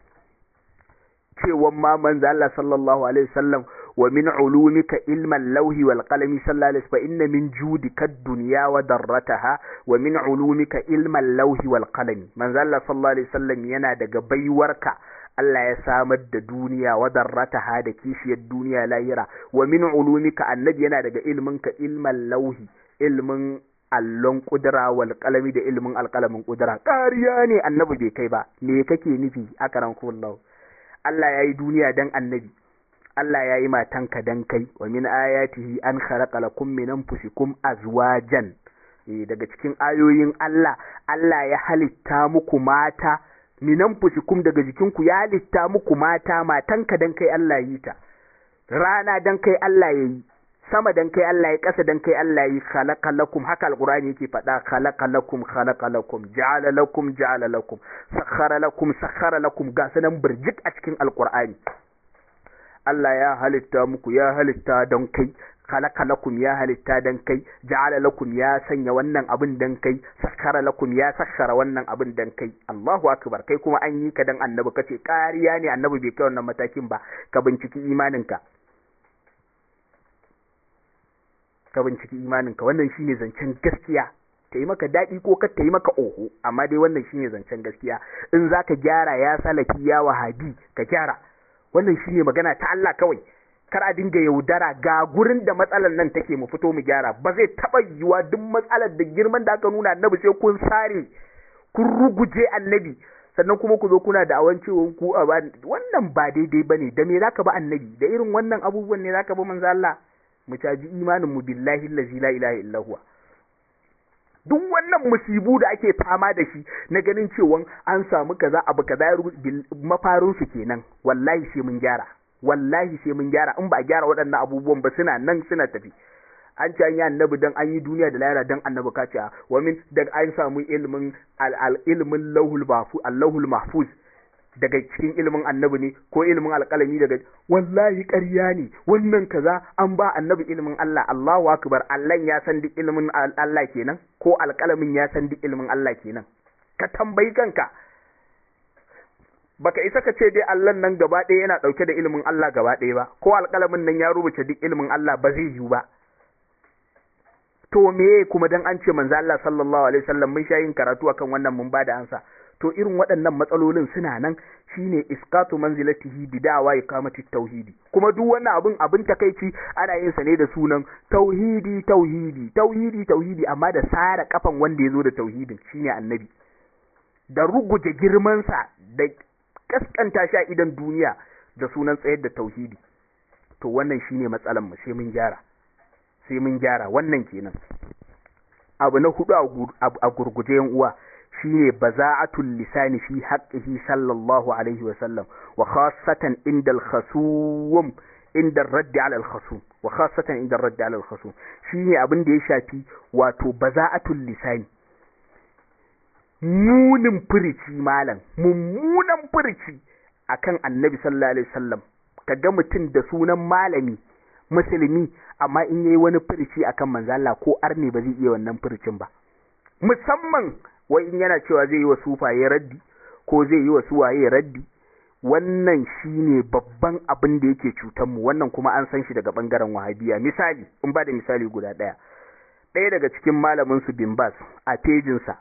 cewan ma manzo Allah sallallahu alaihi wasallam wa min ulumika ilman lauhi wal qalami sallallahu alaihi fa inna min judika ad-dunya wa darrataha wa min ulumika ilman lauhi wal qalami manzo Allah sallallahu alaihi wasallam yana daga baiwarka Allah ya samar da duniya wa darrataha da kishiyar duniya lahira wa min ulumika annabi yana daga ilminka ilman lauhi ilmin allon kudura wal qalami da ilmin alqalamin kudura ƙariya ne annabi bai kai ba me kake nufi akaran kullahu Allah ya yi duniya dan annabi Allah ya yi matanka dan kai wa min ayatihi an khalaqa lakum min anfusikum azwajan eh daga cikin ayoyin Allah Allah ya halitta muku mata min anfusikum daga jikinku ya halitta muku mata matanka dan kai Allah yi ta rana dan kai Allah ya yi sama dan kai Allah ya kasa dan kai Allah ya yi khalaqa lakum haka alqur'ani yake faɗa khalaqa lakum khalaqa lakum ja'ala lakum ja'ala lakum sakhara lakum sakhara lakum ga sanan burjik a cikin alqur'ani Allah ya halitta muku ya halitta don kai khalaqa lakum ya halitta dan kai ja'ala lakum ya sanya wannan abin dan kai sakhara lakum ya sakhara wannan abin dan kai Allahu akbar kai kuma an yi ka dan annabi kace ƙariya ne annabi bai kai wannan matakin ba ka binciki imaninka ka binciki imaninka wannan shine zancen gaskiya ta yi maka daɗi ko ka ta yi maka oho amma dai wannan shine zancen gaskiya in za ka gyara ya salafi ya wahabi ka gyara wannan shine magana ta Allah kawai kar a dinga yaudara ga gurin da matsalar nan take mu fito mu gyara ba zai taɓa yiwuwa duk matsalar da girman da aka nuna annabi sai kun sare kun ruguje annabi sannan kuma ku zo kuna da awan cewa ku a wannan ba daidai bane da me zaka ba annabi da irin wannan abubuwan ne zaka ba manzo Allah mu caji imanin mu billahi allazi la ilaha illa huwa duk wannan musibu da ake fama da shi na ganin cewa an samu kaza abu kaza ya mafarin su kenan wallahi sai mun gyara wallahi sai mun gyara in ba a gyara waɗannan abubuwan ba suna nan suna tafi an ce an yi annabi dan an yi duniya da lahira dan annabi ka ce wa min da an samu ilimin al ilimin lauhul mahfuz allahul mahfuz daga cikin ilimin annabi ne ko ilimin alƙalami daga wallahi ƙarya ne wannan kaza an ba annabi ilimin Allah Allahu akbar Allah ya san duk ilimin Allah kenan ko alƙalamin ya san duk ilimin Allah kenan ka tambayi kanka baka isa ka ce dai Allah nan gaba ɗaya yana ɗauke da ilimin Allah gaba ɗaya ba ko alƙalamin nan ya rubuta duk ilimin Allah ba zai yiwu ba to me kuma dan an ce manzo Allah sallallahu alaihi wasallam mun sha yin karatu akan wannan mun bada ansa to irin waɗannan matsalolin suna nan shine iskatu manzilatihi bidawa iqamati tauhidi kuma duk wannan abin abin takeici ana yin sa ne da sunan tauhidi tauhidi tauhidi tauhidi amma da sara kafan wanda ya zo da tauhidin shine annabi da ruguje girman sa da kaskanta shi a idan duniya da sunan tsayar da tauhidi to wannan shine matsalan mu sai mun gyara sai mun gyara wannan kenan abu na hudu a gurguje yan uwa shine baza'atul lisani fi haqqihi sallallahu alaihi wa sallam wa khassatan inda al-khasum inda ar-radd ala al-khasum wa khassatan inda ar-radd ala al-khasum shine abin da ya shafi wato baza'atul lisani munin furici malam mummunan furici akan annabi sallallahu alaihi wasallam kaga mutum da sunan malami musulmi amma in yayi wani furici akan manzo Allah ko arne ba zai iya wannan furicin ba musamman wai in yana cewa zai yi wa sufaye raddi ko zai yi wa suwaye raddi wannan shine babban abin da yake cutar mu wannan kuma an san shi daga bangaren wahabiya misali in ba da misali guda daya ɗaya daga cikin malamin su bin bas a pejin sa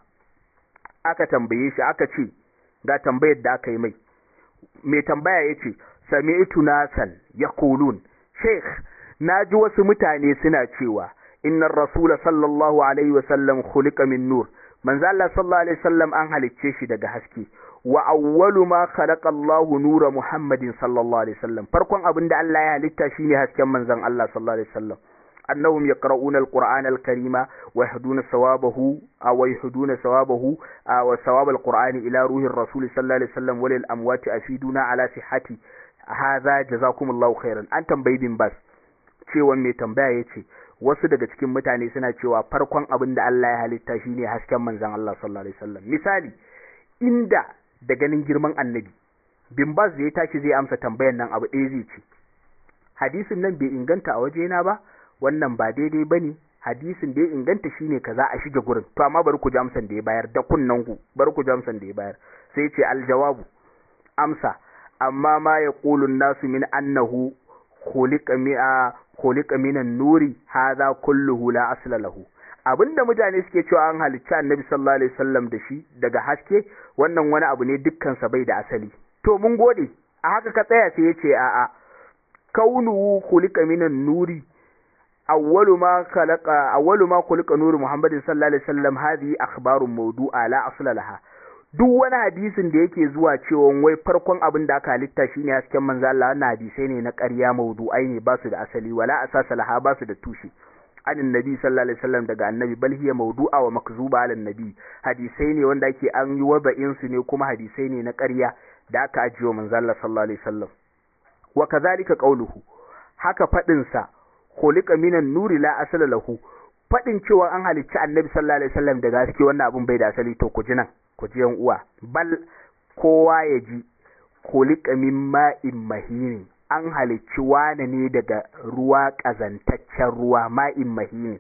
aka tambaye shi aka ce ga tambayar da aka yi mai mai tambaya yace sami'tu nasan yaqulun sheikh naji wasu mutane suna cewa innar rasula sallallahu alaihi wasallam khuliqa min nur manzo Allah sallallahu alaihi wasallam an halicce shi daga haske wa awwalu ma khalaqa Allahu nura Muhammadin sallallahu alaihi wasallam farkon abin da Allah ya halitta shine hasken manzon Allah sallallahu alaihi wasallam annahum yaqra'una al-qur'ana al-karima wa yahduna sawabahu aw yahduna sawabahu wa sawab al-qur'ani ila ruhi ar-rasul sallallahu alaihi wasallam walil amwati afiduna ala sihhati hadha jazakumullahu khairan an tambayi bin bas cewa mai tambaya yace wasu daga cikin mutane suna cewa farkon abin da Allah ya halitta shine hasken manzon Allah sallallahu alaihi wasallam misali inda da ganin girman annabi bin bas da ya tashi zai amsa tambayan nan abu ɗaya zai ce hadisin nan bai inganta a wajena ba wannan ba daidai bane hadisin da ya inganta shine kaza a shige gurin to amma bari ku ji amsan da ya bayar da kunnan ku bari ku ji amsan da ya bayar sai ya ce aljawabu amsa amma ma yaqulu nasu min annahu khuliqa mi'a khuliqa minan nuri hadha kulluhu la asla lahu abinda mutane suke cewa an halicci annabi sallallahu alaihi wasallam da shi daga haske wannan wani abu ne dukkan sa bai da asali to mun gode a haka ka tsaya sai yace a a kaunuhu khuliqa minan nuri awwalu ma khalaqa awwalu ma khuliqa nuru muhammadin sallallahu alaihi wasallam hadhihi akhbarun mawdu'a la asla laha duk wani hadisin da yake zuwa cewa wai farkon abin da aka halitta shine hasken manzo Allah wannan hadisai ne na ƙarya mawdu'ai ne ba su da asali wala asasa laha ba su da tushe anin nabi sallallahu alaihi wasallam daga annabi bal hiya mawdu'a wa makzuba ala nabi hadisai ne wanda ake an yi wada'in su ne kuma hadisai ne na ƙarya da aka ajiye manzo Allah sallallahu alaihi wasallam wa kadhalika qawluhu haka fadin sa khuliqa minan nuri la asala lahu fadin cewa an halicci annabi sallallahu alaihi wasallam daga haske wannan abun bai da asali to ku ji nan ku ji yan uwa bal kowa ya ji khuliqa min ma'in mahinin an halicci wane ne daga ruwa ƙazantaccen ruwa ma'in mahini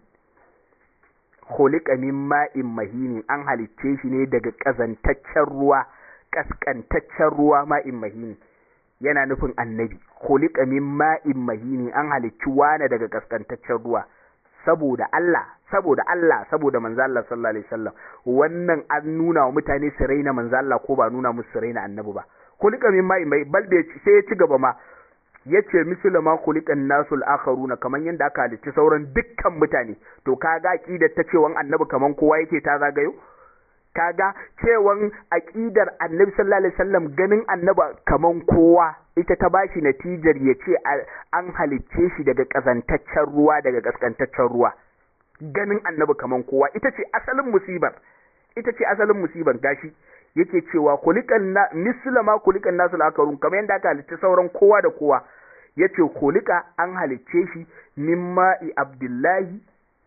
khuliqa min ma'in mahini an halicce shi ne daga ƙazantaccen ruwa ƙasƙantaccen ruwa ma'in mahini yana nufin annabi khuliqa min ma'in mahini an halicci wane daga ƙasƙantaccen ruwa saboda Allah saboda Allah saboda manzo Allah sallallahu alaihi wasallam wannan an nuna wa mutane su raina manzo Allah ko ba nuna musu su raina annabi ba khuliqa min ma'in mahini bal da sai ya ci gaba ma yace mislu ma khuliqan nasul akharuna kaman yanda aka halicci sauran dukkan mutane to kaga aqidar ta cewan annabi kaman kowa yake ta zagayo kaga cewan aqidar annabi sallallahu alaihi wasallam ganin annabi kaman kowa ita ta bashi natijar yace an halicce shi daga kazantaccen ruwa daga kaskantaccen ruwa ganin annabi kaman kowa ita ce asalin musibar ita ce asalin musibar gashi yake cewa kulikan na misla ma kulikan nasul akarun kamar yadda aka halicci sauran kowa da kowa yace kulika an halicce shi min ma'i abdullahi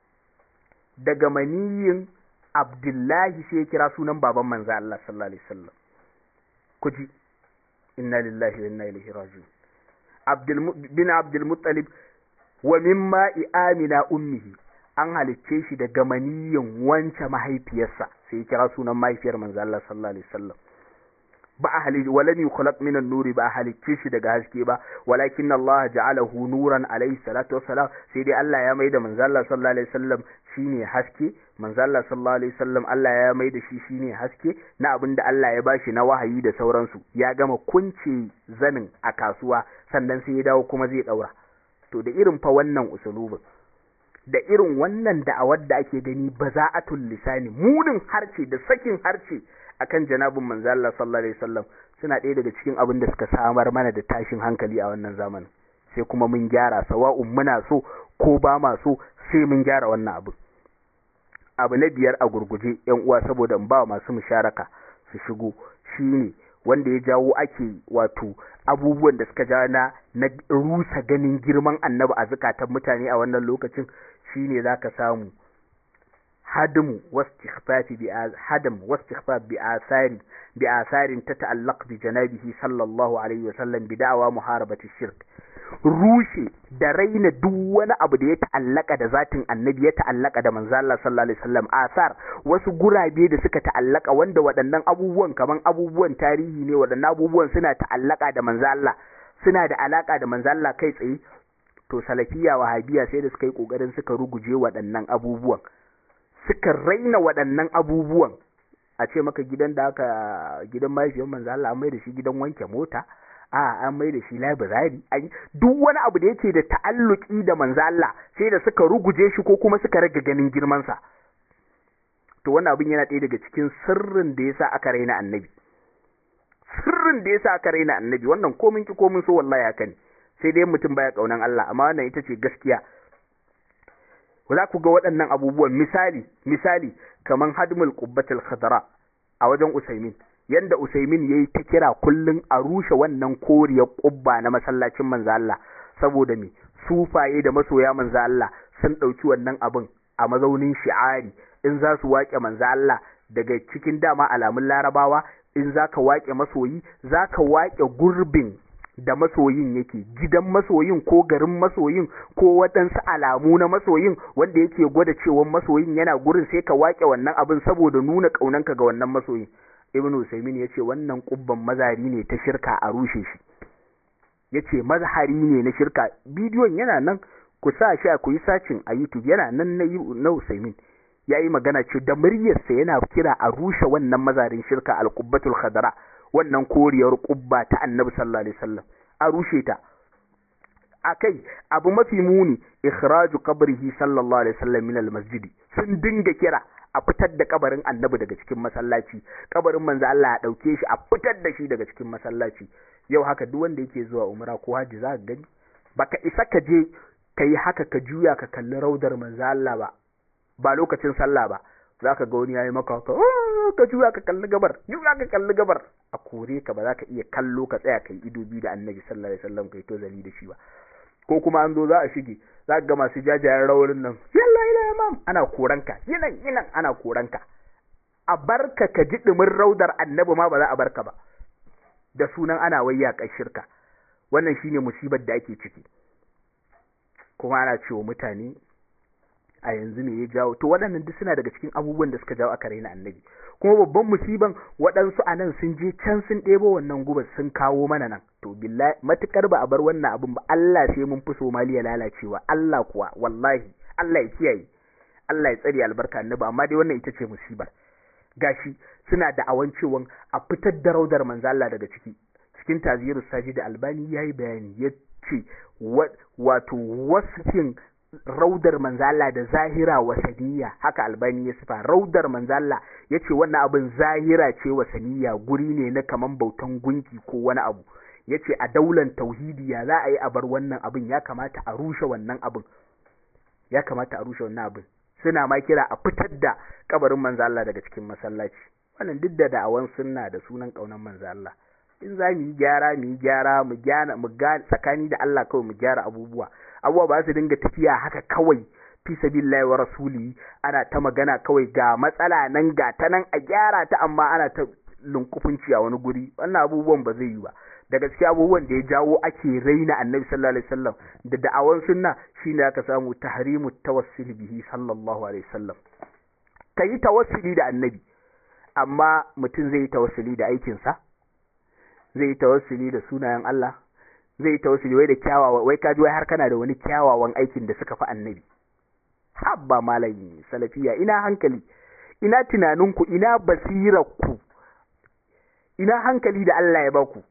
daga maniyin abdullahi sai ya kira sunan baban manzo Allah sallallahu alaihi wasallam kuji inna lillahi wa inna ilaihi raji'un abdul bin abdul muttalib wa mimma amina ummihi an halicce shi daga maniyin wance mahaifiyarsa sai ya kira sunan mahaifiyar manzo Allah sallallahu alaihi wasallam ba a halitta walam yukhlaq min an-nuri ba a halicce shi daga haske ba walakin Allah ja'alahu nuran alaihi salatu wassalam sai dai Allah ya maida manzo Allah sallallahu alaihi wasallam shine haske manzo Allah sallallahu alaihi wasallam Allah ya maida shi shine haske na abin da Allah ya bashi na wahayi da sauransu ya gama kunce zanin a kasuwa sannan sai ya dawo kuma zai daura to da irin fa wannan usulubin da irin wannan da'awar da ake gani baza'atul lisani munin harce da sakin harce akan janabin manzo Allah sallallahu alaihi wasallam suna ɗaya daga cikin abin da suka samar mana da tashin hankali a wannan zamanin sai kuma mun gyara sawa'un muna so ko ba ma so sai mun gyara wannan abu abu na biyar a gurguje yan uwa saboda in ba masu musharaka su shigo shine wanda ya jawo ake wato abubuwan da suka jawo na na rusa ganin girman annabi a zukatan mutane a wannan lokacin shine zaka samu hadmu wastighfafi bi hadam wastighfaf bi asari bi asarin tata'allaq bi janabihi sallallahu alaihi wasallam bi da'wa muharabati shirk rushe da raina duk wani abu da ya ta'allaka da zatin annabi ya ta'allaka da manzo Allah sallallahu alaihi wasallam asar wasu gurabe da suka ta'allaka wanda waɗannan abubuwan kaman abubuwan tarihi ne waɗannan abubuwan suna ta'allaka da manzo Allah suna da alaka da manzo Allah kai tsaye to salafiya wahabiya sai da suka yi kokarin suka ruguje waɗannan abubuwan suka raina waɗannan abubuwan a ce maka gidan da aka gidan mahaifiyar manzo Allah an mai da shi gidan wanke mota a an mai da shi labirari duk wani abu da yake da ta'alluki da manzo Allah sai da suka ruguje shi ko kuma suka rage ganin girman sa to wannan abin yana ɗaya daga cikin sirrin da yasa aka raina annabi sirrin da yasa aka raina annabi wannan komin ki komin so wallahi haka ne sai dai mutum baya kaunan Allah amma wannan ita ce gaskiya za ku ga waɗannan abubuwan misali misali kaman hadmul qubbatul khadra a wajen usaimin yanda usaimin yayi ta kira kullun a rushe wannan koriyar qubba na masallacin manzo Allah saboda me sufaye da masoya manzo Allah sun dauki wannan abin a mazaunin shi'ari in za su waƙe manzo Allah daga cikin dama alamun larabawa in zaka waƙe masoyi zaka waƙe gurbin da masoyin yake gidan masoyin ko garin masoyin ko waɗansu alamu na masoyin wanda yake gwada cewa masoyin yana gurin sai ka waƙe wannan abin saboda nuna ƙaunanka ga wannan masoyin ibn usaimin ya ce wannan ƙubban mazari ne ta shirka a rushe shi ya ce mazhari ne na shirka bidiyon yana nan ku sa shi a ku yi sacin a youtube yana nan na usaimin ya yi magana ce da muryarsa yana kira a rushe wannan mazarin shirka al-qubbatul khadra wannan koriyar kubba ta annabi sallallahu alaihi wasallam a rushe ta akai abu mafi muni ikhraju qabrihi sallallahu alaihi wasallam min almasjid sun dinga kira a fitar da kabarin annabi daga cikin masallaci kabarin manzo Allah ya dauke shi a fitar da shi daga cikin masallaci yau haka duk wanda yake zuwa umra ko haji za ka gani baka isa ka je kai haka ka juya ka kalli raudar manzo Allah ba ba lokacin sallah ba za ka ga wani ya yi maka haka ka juya ka kalli gabar juya ka kalli gabar a kore ka ba za ka iya kallo ka tsaya kai ido biyu da annabi sallallahu alaihi wasallam kai to zali da shi ba ko kuma an zo za a shige za ka ga masu jajayen rawarin nan yalla ila imam ana koranka yinan yinan ana koranka a barka ka ji dumin raudar annabi ma ba za a barka ba da sunan ana wayya shirka wannan shine musibar da ake ciki kuma ana cewa mutane a yanzu me ya jawo to waɗannan duk suna daga cikin abubuwan da suka jawo aka raina annabi kuma babban musiban waɗansu a nan sun je can sun ɗebo wannan gubar sun kawo mana nan to billahi matukar ba a bar wannan abin ba Allah sai mun fi Somaliya lalacewa Allah kuwa wallahi Allah ya kiyaye Allah ya tsare albarka annabi amma dai wannan ita ce musibar gashi suna da awan cewa a fitar da raudar manzo Allah daga ciki cikin tazirus saji da albani yayi bayani yace wato wasfin raudar manzala da zahira wasaniya haka albani ya sifa raudar manzala ya ce wannan abin zahira ce wasaniya guri ne na kaman bautan gunki ko wani abu ya ce a daular tauhidi ya za a yi a bar wannan abin ya kamata a rushe wannan abin ya kamata a rushe wannan abin suna ma kira a fitar da kabarin manzala daga cikin masallaci wannan duk da da'awan sunna da sunan kaunan manzala in za mu yi gyara mu yi gyara mu gyara mu tsakani da Allah kawai mu gyara abubuwa abubuwa ba su dinga tafiya haka kawai fi sabilillahi wa rasuli ana ta magana kawai ga matsala nan ga ta nan a gyara ta amma ana ta lunkufunci a wani guri wannan abubuwan ba zai yi ba da gaske abubuwan da ya jawo ake raina annabi sallallahu alaihi wasallam da da'awan sunna shine aka samu tahrimu tawassul bihi sallallahu alaihi wasallam kai tawassuli da annabi amma mutum zai yi tawassuli da aikinsa zai yi tawassuli da sunayen Allah zai yi tawassuli wai da kyawawa wai kaji wai har kana da wani kyawawan aikin da suka fi annabi habba malami salafiya ina hankali ina tunaninku ina basirarku ina hankali da Allah ya baku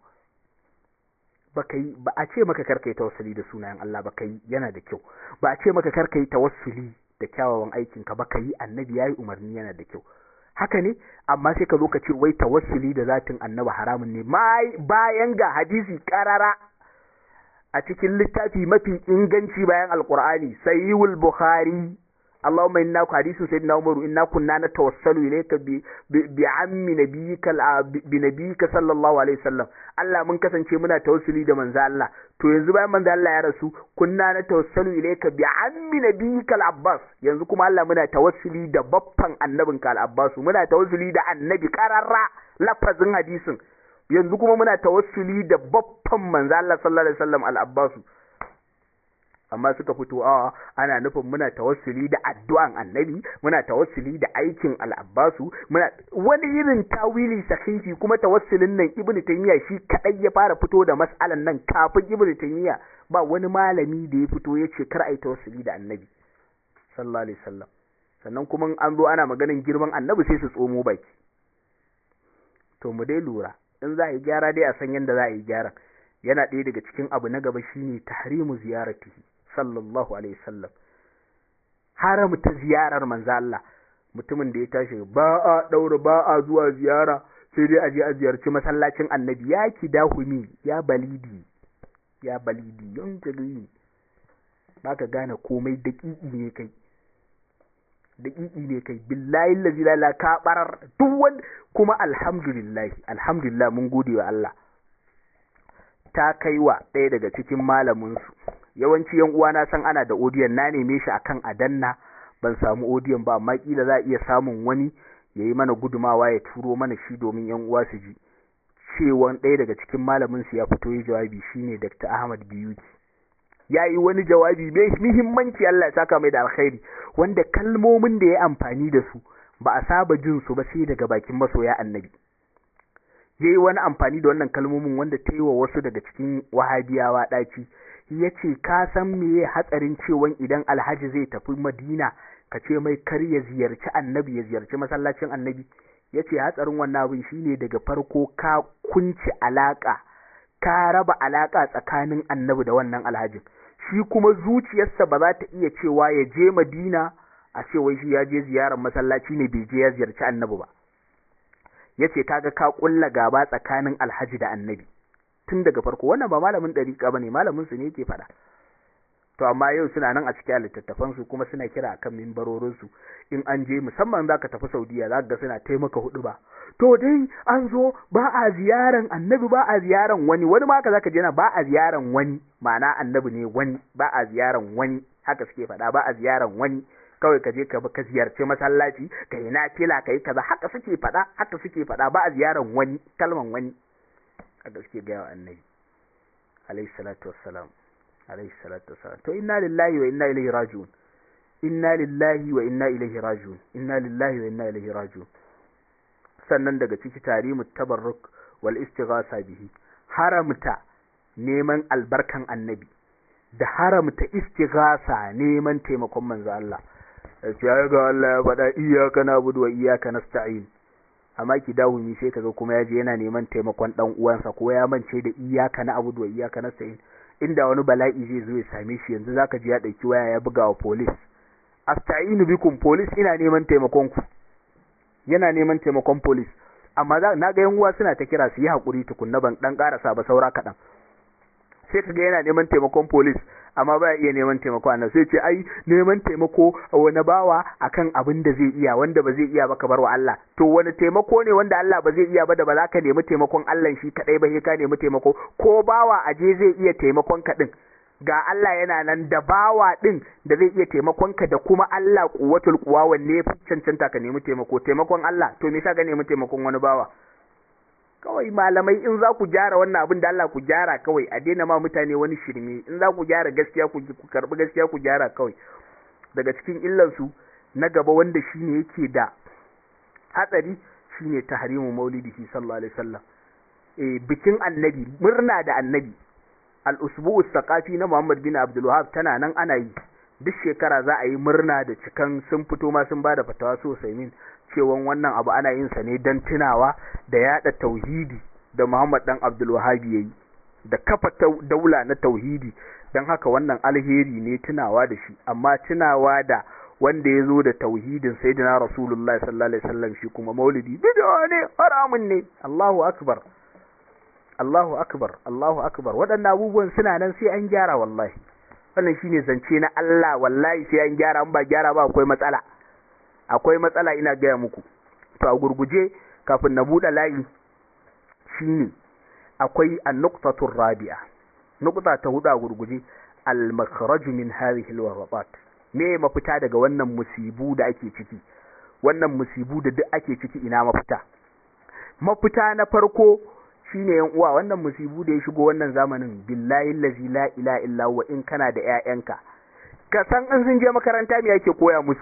baka yi ba a ce maka karkai tawassuli da sunayen Allah baka yi yana da kyau ba a ce maka karkai tawassuli da kyawawan aikinka baka yi annabi yayi umarni yana da kyau haka ne amma sai ka zo ka ce wai tawassuli da zatin annabi haramun ne bayan ga hadisi karara a cikin littafi mafi inganci bayan alqur'ani sayyid bukhari اللهم إنا حديث سيدنا عمر إنا كنا نتوسل إليك بعم نبيك بنبيك صلى الله عليه وسلم Allah mun kasance muna tawassuli da manzo Allah to yanzu bayan manzo Allah ya rasu kunna na tawassalu ilayka bi ammi nabiyika al-Abbas yanzu kuma Allah muna tawassuli da baffan annabinka al-Abbas muna tawassuli da annabi qararra lafazin hadisin yanzu kuma muna tawassuli da baffan manzo Allah sallallahu alaihi wasallam al-Abbas amma suka fito a ana nufin muna tawassuli da addu'an annabi muna tawassuli da aikin al'abbasu muna wani irin tawili sahihi kuma tawassulin nan ibnu taymiya shi kadai ya fara fito da mas'alan nan kafin ibnu taymiya ba wani malami da ya fito ya ce kar ai tawassuli da annabi sallallahu alaihi wasallam sannan kuma an zo ana maganin girman annabi sai su tsomo baki to mu dai lura in za a yi gyara dai a san yadda za a yi gyara yana ɗaya daga cikin abu na gaba shine tahrimu ziyaratihi sallallahu alaihi wasallam haramta ziyarar manzo Allah mutumin da ya tashi ba a daura ba a zuwa ziyara sai dai a je a ziyarci masallacin annabi ya ki dahumi ya balidi ya balidi yon jagiri baka gane komai daƙiƙi ne kai daƙiƙi ne kai billahi allazi la ka barar duk wanda kuma alhamdulillah alhamdulillah mun gode wa Allah ta kai wa ɗaya daga cikin malaminsu yawanci yan uwana san ana da odiyon na neme shi akan adanna ban samu odiyon ba amma kila za a iya samun wani ya yi mana gudumawa ya turo mana shi domin yan uwa su ji cewan ɗaya daga cikin malamin su ya fito yi jawabi shine Dr. Ahmad Biyuti ya yi wani jawabi mai muhimmanci Allah ya saka mai da alkhairi wanda kalmomin da ya amfani da su ba a saba jin su ba sai daga bakin masoya annabi ya yi wani amfani da wannan kalmomin wanda ta yi wa wasu daga cikin wahabiyawa ɗaci ya ce ka san meye hatsarin cewan idan alhaji zai tafi madina ka ce mai kar ya ziyarci annabi ya ziyarci masallacin annabi ya ce hatsarin wannan abin shine daga farko ka kunci alaƙa ka raba alaƙa tsakanin annabi da wannan alhajin shi kuma zuciyarsa ba za ta iya cewa ya je madina a ce wai shi ya je ziyarar masallaci ne bai je ya ziyarci annabi ba ya ce kaga ka kulla gaba tsakanin alhaji da annabi tun daga farko wannan ba malamin ɗariƙa ba ne malamin su ne yake faɗa to amma yau suna nan a cikin littattafan su kuma suna kira akan mimbarorin su in an je musamman zaka tafi Saudiya zaka ga suna taimaka hudu ba to dai an zo ba a ziyaran annabi ba a ziyaran wani wani ma haka zaka je na ba a ziyaran wani ma'ana annabi ne wani ba a ziyaran wani haka suke faɗa ba a ziyaran wani kawai ka je ka ka ziyarci masallaci ka yi nafila ka yi kaza haka suke faɗa haka suke faɗa ba a ziyaran wani kalman wani haka suke gaya wa annabi alayhi salatu wassalam alayhi salatu wassalam to inna lillahi wa inna ilaihi raji'un inna lillahi wa inna ilaihi raji'un inna lillahi wa inna ilaihi raji'un sannan daga ciki tarimu tabarruk wal istighasa bihi haramta neman albarkan annabi da haramta istighasa neman taimakon manzo Allah ya ga Allah ya faɗa iyyaka na'budu wa iyyaka nasta'in amma ki dawo ni sai kaga kuma yaje yana neman taimakon dan uwansa ko ya mance da iyyaka na'budu wa iyyaka nasta'in inda wani bala'i zai zo ya same shi yanzu zaka ji ya dauki waya ya buga wa police asta'inu bikum police ina neman taimakon ku yana neman taimakon police amma na ga yan uwa suna ta kira su yi hakuri tukunna ban dan karasa ba saura kaɗan sai kaga yana neman taimakon police amma ba iya neman taimako annabi sai ce ai neman taimako wani bawa akan abin da zai iya wanda ba zai iya ba ka bar wa Allah to wani taimako ne wanda Allah ba zai iya ba da ba za ka nemi taimakon Allah shi kadai ba sai ka nemi taimako ko bawa aje zai iya taimakon ka din ga Allah yana nan da bawa din da zai iya taimakon ka da kuma Allah kuwatul kuwa wanne ya fi cancanta ka nemi taimako taimakon Allah to me yasa ka nemi taimakon wani bawa kawai malamai in za ku gyara wannan abin da Allah ku gyara kawai a daina ma mutane wani shirme in za ku gyara gaskiya ku karbi gaskiya ku gyara kawai daga cikin illansu na gaba wanda shine yake da hatsari shine tahrimu maulidihi sallallahu alaihi wasallam eh bikin annabi murna da annabi al-usbu'u thaqafi na Muhammad bin Abdul Wahhab tana nan ana yi duk shekara za a yi murna da cikan sun fito ma sun bada fatawa sosai min cewan wannan abu ana yin sa ne don tunawa da yada tauhidi da Muhammad dan Abdul Wahhab yayi da kafa daula na tauhidi don haka wannan alheri ne tunawa da shi amma tunawa da wanda ya zo da tauhidin sayyidina rasulullah sallallahu alaihi wasallam shi kuma maulidi bid'a ne haramun ne Allahu akbar Allahu akbar Allahu akbar waɗannan abubuwan suna nan sai an gyara wallahi wannan shine zance na Allah wallahi sai an gyara an ba gyara ba akwai matsala akwai matsala ina gaya muku to a gurguje kafin na buɗe layi shine akwai an-nuqtatu rabi'a nuqta ta hudu a gurguje al-makhraj min hadhihi al me mafita daga wannan musibu da ake ciki wannan musibu da duk ake ciki ina mafita mafita na farko shine yan uwa wannan musibu da ya shigo wannan zamanin billahi allazi la ilaha illa huwa in kana da ƴaƴanka ka san in sun je makaranta me yake koya musu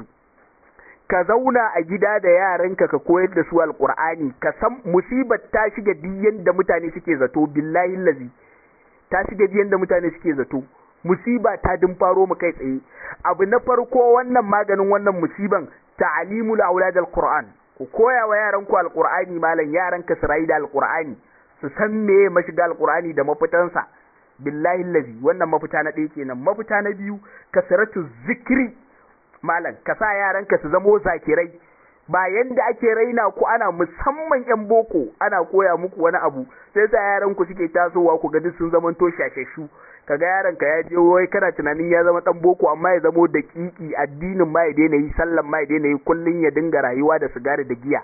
ka zauna a gida da yaranka ka koyar da su alqur'ani ka san musibar ta shiga diyan da mutane suke zato billahi allazi ta shiga diyan da mutane suke zato musiba ta din faro mu kai tsaye abu na farko wannan maganin wannan musiban ta'alimul aulad alquran ku koya wa yaran ku alqur'ani malam yaran ka su da alqur'ani su san meye mashiga alqur'ani da mafitansa billahi allazi wannan mafita na ɗaya kenan mafita na biyu kasratu zikri malam ka sa yaran ka su zamo zakirai ba yanda ake raina ku ana musamman yan boko ana koya muku wani abu sai sa yaran ku suke tasowa ku ga duk sun zama to shashashu kaga yaron ka ya je wai kana tunanin ya zama dan boko amma ya zamo da kiki addinin ma ya daina yi sallan ma ya daina yi kullun ya dinga rayuwa da sigari da giya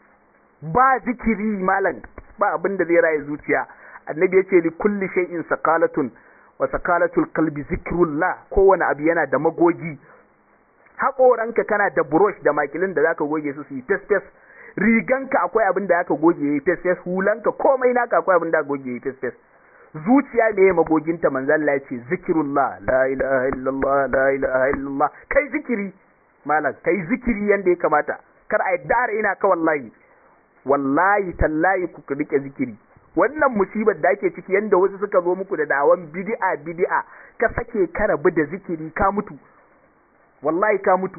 ba zikiri malam ba abin da zai raye zuciya annabi yace li kulli shay'in saqalatun wa saqalatul qalbi zikrullah kowane abu yana da magogi haƙoranka kana da brush da makilin da zaka goge su su yi fes fes riganka akwai abin da zaka goge yi fes fes hulanka komai naka akwai abin da zaka goge yi fes fes zuciya ne magoginta manzon Allah ce zikirullah la ilaha illallah la ilaha illallah kai zikiri malam kai zikiri yanda ya kamata kar a yadda ina ka wallahi wallahi tallahi ku rike zikiri wannan musibar da ake ciki yanda wasu suka zo muku da dawan bid'a bid'a ka sake ka rabu da zikiri ka mutu wallahi ka mutu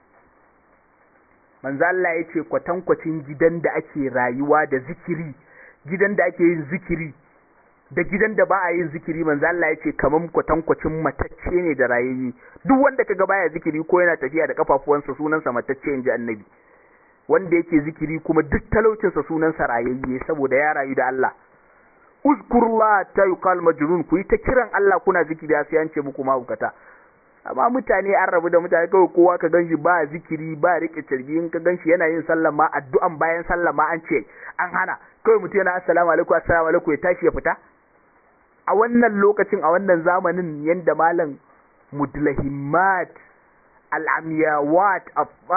manzo Allah ya ce kwatankwacin gidan da ake rayuwa da zikiri gidan da ake yin zikiri da gidan da ba a yin zikiri manzo Allah ya ce kaman kwatankwacin matacce ne da rayayye duk wanda kaga baya zikiri ko yana tafiya da kafafuwansa sunansa matacce inji annabi wanda yake zikiri kuma duk talaucinsa sunansa rayayye saboda ya rayu da Allah uzkurullah ta yuqal majnun ku yi ta kiran Allah kuna zikiri sai an ce muku mahaukata amma mutane an rabu da mutane kawai kowa ka ganshi ba zikiri ba rike tarbi in ka ganshi yana yin sallah ma addu'an bayan sallah ma an ce an hana kawai mutum yana assalamu alaikum assalamu alaikum ya tashi ya fita a wannan lokacin a wannan zamanin yanda malam mudlahimat al'amiyawat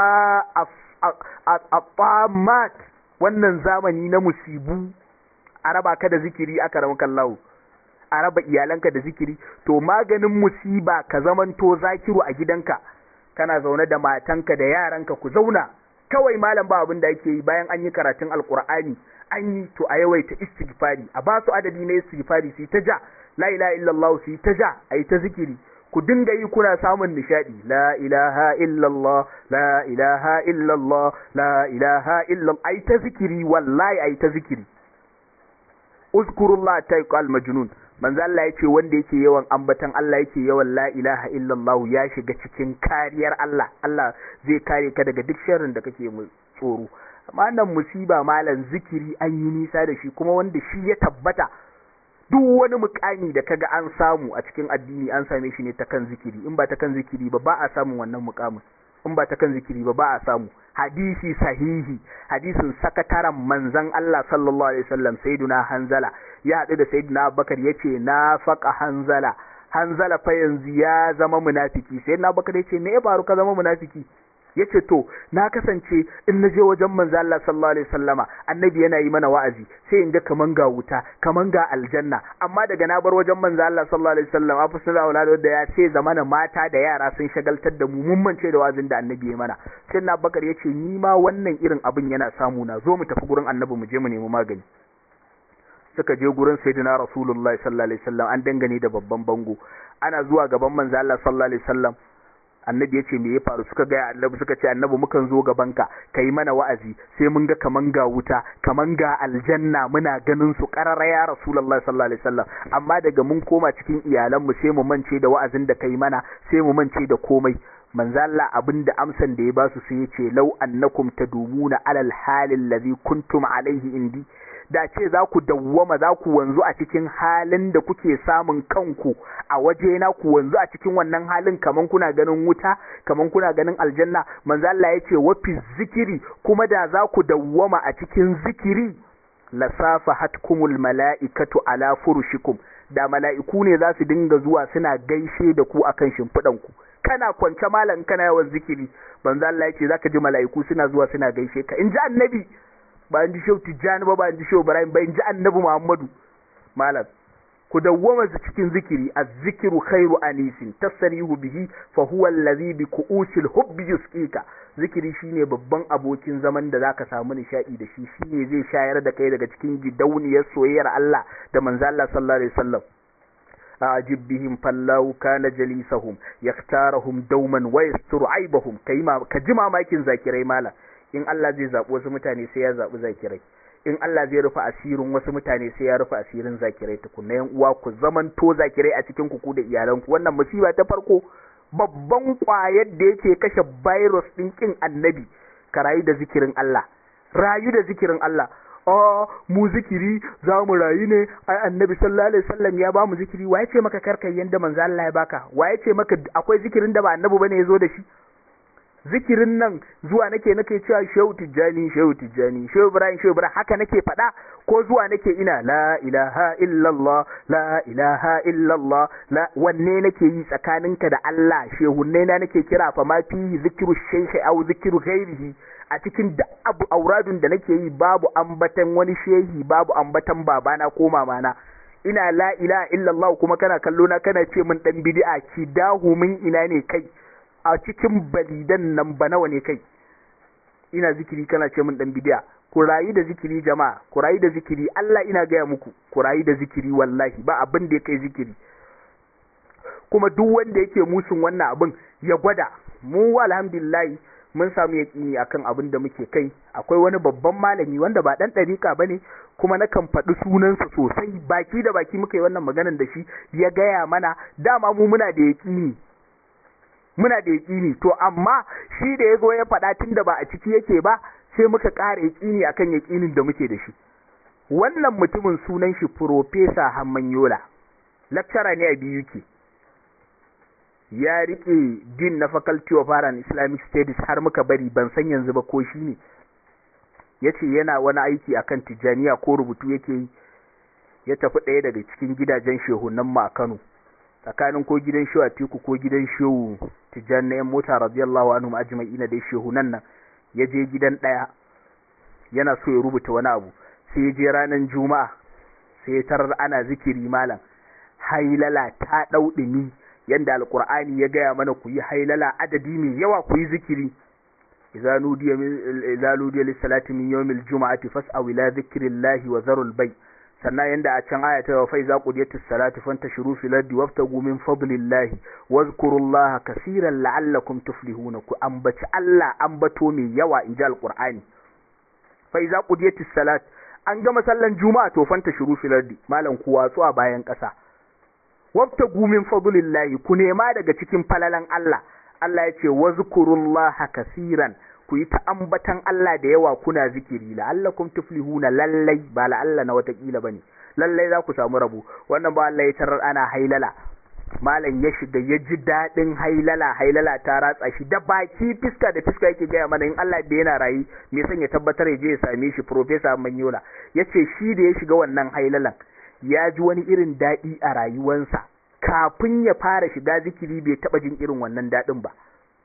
afamat wannan zamani na musibu a raba ka da zikiri aka ramu kallahu a raba iyalanka da zikiri to maganin musiba ka zamanto zakiru a gidanka kana zaune da matanka da yaranka ku zauna kawai malam ba abin da ake yi bayan an yi karatun alkur'ani an yi to a yawaita istighfari a ba su adadi na istighfari su ta ja la ilaha illallah su ta ja a yi ta zikiri ku dinga yi kuna samun nishadi la ilaha illallah la ilaha illallah la ilaha illallah ai ta zikiri wallahi ai ta zikiri uzkurullah ta yuqal majnun manzo Allah yace wanda yake yawan ambatan Allah yake yawan la ilaha illallah ya shiga cikin kariyar Allah Allah zai kare ka daga duk sharrin da kake mu tsoro amma nan musiba malam zikiri an yi nisa da shi kuma wanda shi ya tabbata duk wani mukami da kaga an samu a cikin addini an same shi ne ta kan zikiri in ba ta kan zikiri ba ba a samun wannan mukamin in ba ta kan zikiri ba ba a samu hadisi sahihi hadisin sakataren manzon Allah sallallahu alaihi wasallam sayyiduna hanzala ya haɗu da sayyiduna abubakar yace na faqa hanzala hanzala fa yanzu ya zama munafiki sayyiduna abubakar yace me ya faru ka zama munafiki yace to na kasance in na je wajen manzo Allah sallallahu alaihi wasallama annabi yana yi mana wa'azi sai in ga kaman ga wuta kaman ga aljanna amma daga na bar wajen manzo Allah sallallahu alaihi wasallama fa sallallahu alaihi da ya ce zamana mata da yara sun shagaltar da mu mun mance da wa'azin da annabi ya mana sai na bakar yace ni ma wannan irin abin yana samu na zo mu tafi gurin annabi mu je mu nemi magani suka je gurin sayyidina rasulullahi sallallahu alaihi wasallam an dangane da babban bango ana zuwa gaban manzo Allah sallallahu alaihi wasallam annabi ya ce me ya faru suka gaya annabi suka ce annabi mukan zo gabanka ka yi mana wa'azi sai mun ga kaman ga wuta kaman ga aljanna muna ganin su karara ya rasulullahi sallallahu alaihi wasallam amma daga mun koma cikin iyalanmu sai mu mance da wa'azin da kai mana sai mu mance da komai manzo Allah abinda amsan da ya basu sai ya ce law annakum tadumuna alal halil ladhi kuntum alaihi indi da ce za ku dawwama za ku wanzu a cikin halin da kuke samun kanku a waje na ku wanzu a cikin wannan halin kaman kuna ganin wuta kaman kuna ganin aljanna manzo Allah yace wa fi zikiri kuma da za ku dawwama a cikin zikiri lasafahatkumul mala'ikatu ala furushikum da mala'iku ne za su dinga zuwa suna gaishe da ku akan shimfiɗan ku kana kwance malam kana yawan zikiri manzo Allah yace zaka ji mala'iku suna zuwa suna gaishe ka in ji annabi ba in ji shehu tijjani ba ba in ji shehu ibrahim ba in ji annabi muhammadu malam ku dawwama cikin zikiri az-zikru khairu anisin tasrihu bihi fa huwa allazi bi ku'usil hubbi yusqika zikiri shine babban abokin zaman da zaka samu nishadi da shi shine zai shayar da kai daga cikin gidauniyar soyayyar Allah da manzo Allah sallallahu alaihi wasallam أعجب بهم فالله كان جليسهم يختارهم دوما ويستر عيبهم كيما كجما ماكين ذاكري مالا in Allah zai zaɓi wasu mutane sai ya zaɓi zakirai in Allah zai rufe asirin wasu mutane sai ya rufe asirin zakirai tukunna yan uwa ku zaman to zakirai a cikin ku da iyalanku wannan musiba ta farko babban ƙwayar da yake kashe virus ɗin kin annabi ka rayu da zikirin Allah rayu da zikirin Allah a mu zikiri za mu rayu ne ai annabi sallallahu alaihi wasallam ya ba mu zikiri waye ce maka karkai yanda manzo Allah ya baka waye ce maka akwai zikirin da ba annabi bane ya zo da shi zikirin nan zuwa nake nake cewa shehu tijjani shehu tijjani shehu ibrahim shehu ibrahim haka nake faɗa ko zuwa nake ina la ilaha illallah la ilaha illallah la wanne nake yi tsakaninka da Allah shehunne na nake kira fa ma fi zikiru shaykhi aw zikiru ghairihi a cikin da abu auradun da nake yi babu ambatan wani shehi babu ambatan babana ko mamana ina la ilaha illallah kuma kana kallo na kana ce min dan bid'a ki dahu min ina ne kai a cikin balidan nan ba nawa ne kai ina zikiri kana ce min dan bidiya ku rayu da zikiri jama'a ku rayu da zikiri Allah ina gaya muku ku rayu da zikiri wallahi ba abin da ya kai zikiri kuma duk wanda yake musun wannan abin ya gwada mu alhamdulillah mun samu yaƙini akan abin da muke kai akwai wani babban malami wanda ba dan ɗarika bane kuma na kan faɗi sunansa sosai baki da baki muka yi wannan maganar da shi ya gaya mana dama mu muna da yaƙini muna da yaƙini to amma shi da ya zo ya faɗa tun da ba a ciki yake ba sai muka ƙara yaƙini akan yaƙinin da muke da shi wannan mutumin sunan shi Profesa Hammanyola lecturer ne a biyu ke ya riƙe din na Faculty of Art and Islamic Studies har muka bari ban san yanzu ba ko shi ne ya ce yana wani aiki akan tijjaniya ko rubutu yake yi ya tafi ɗaya daga cikin gidajen shehunan mu a Kano tsakanin ko gidan shehu Atiku ko gidan shehu Tijjani na yan mota radiyallahu anhum ajma'ina dai shehu nan nan ya je gidan ɗaya yana so ya rubuta wani abu sai ya je ranar juma'a sai ya tarar ana zikiri malam hailala ta ɗau ɗumi yanda alqur'ani ya gaya mana ku yi hailala adadi mai yawa ku yi zikiri idza nudiya idza nudiya lis-salati min yawmil juma'ati fas'aw ila dhikrillahi wa zarul bay' sannan yanda a can aya ta wa faiza qudiyatis salatu fantashiru fil ardi wabtagu min fadlillahi wazkurullaha kaseeran la'allakum tuflihuna ku ambaci Allah ambato mai yawa inji alqur'ani faiza qudiyatis salat an gama sallan juma'a to fantashiru fil ardi malam ku watsu a bayan kasa wabtagu min fadlillahi ku nema daga cikin falalan Allah Allah ya ce wazkurullaha kaseeran ku yi ta ambatan Allah da yawa kuna zikiri la'allakum tuflihuna lallai ba la'alla na watakila bane lallai za ku samu rabo wannan ba Allah ya tarar ana hailala malam ya shiga ya ji daɗin hailala hailala ta ratsa shi da baki fiska da fiska yake gaya mana in Allah da yana rayi me son ya tabbatar ya je ya same shi professor Manyola yace shi da ya shiga wannan hailalan ya ji wani irin daɗi a rayuwansa kafin ya fara shiga zikiri bai taɓa jin irin wannan daɗin ba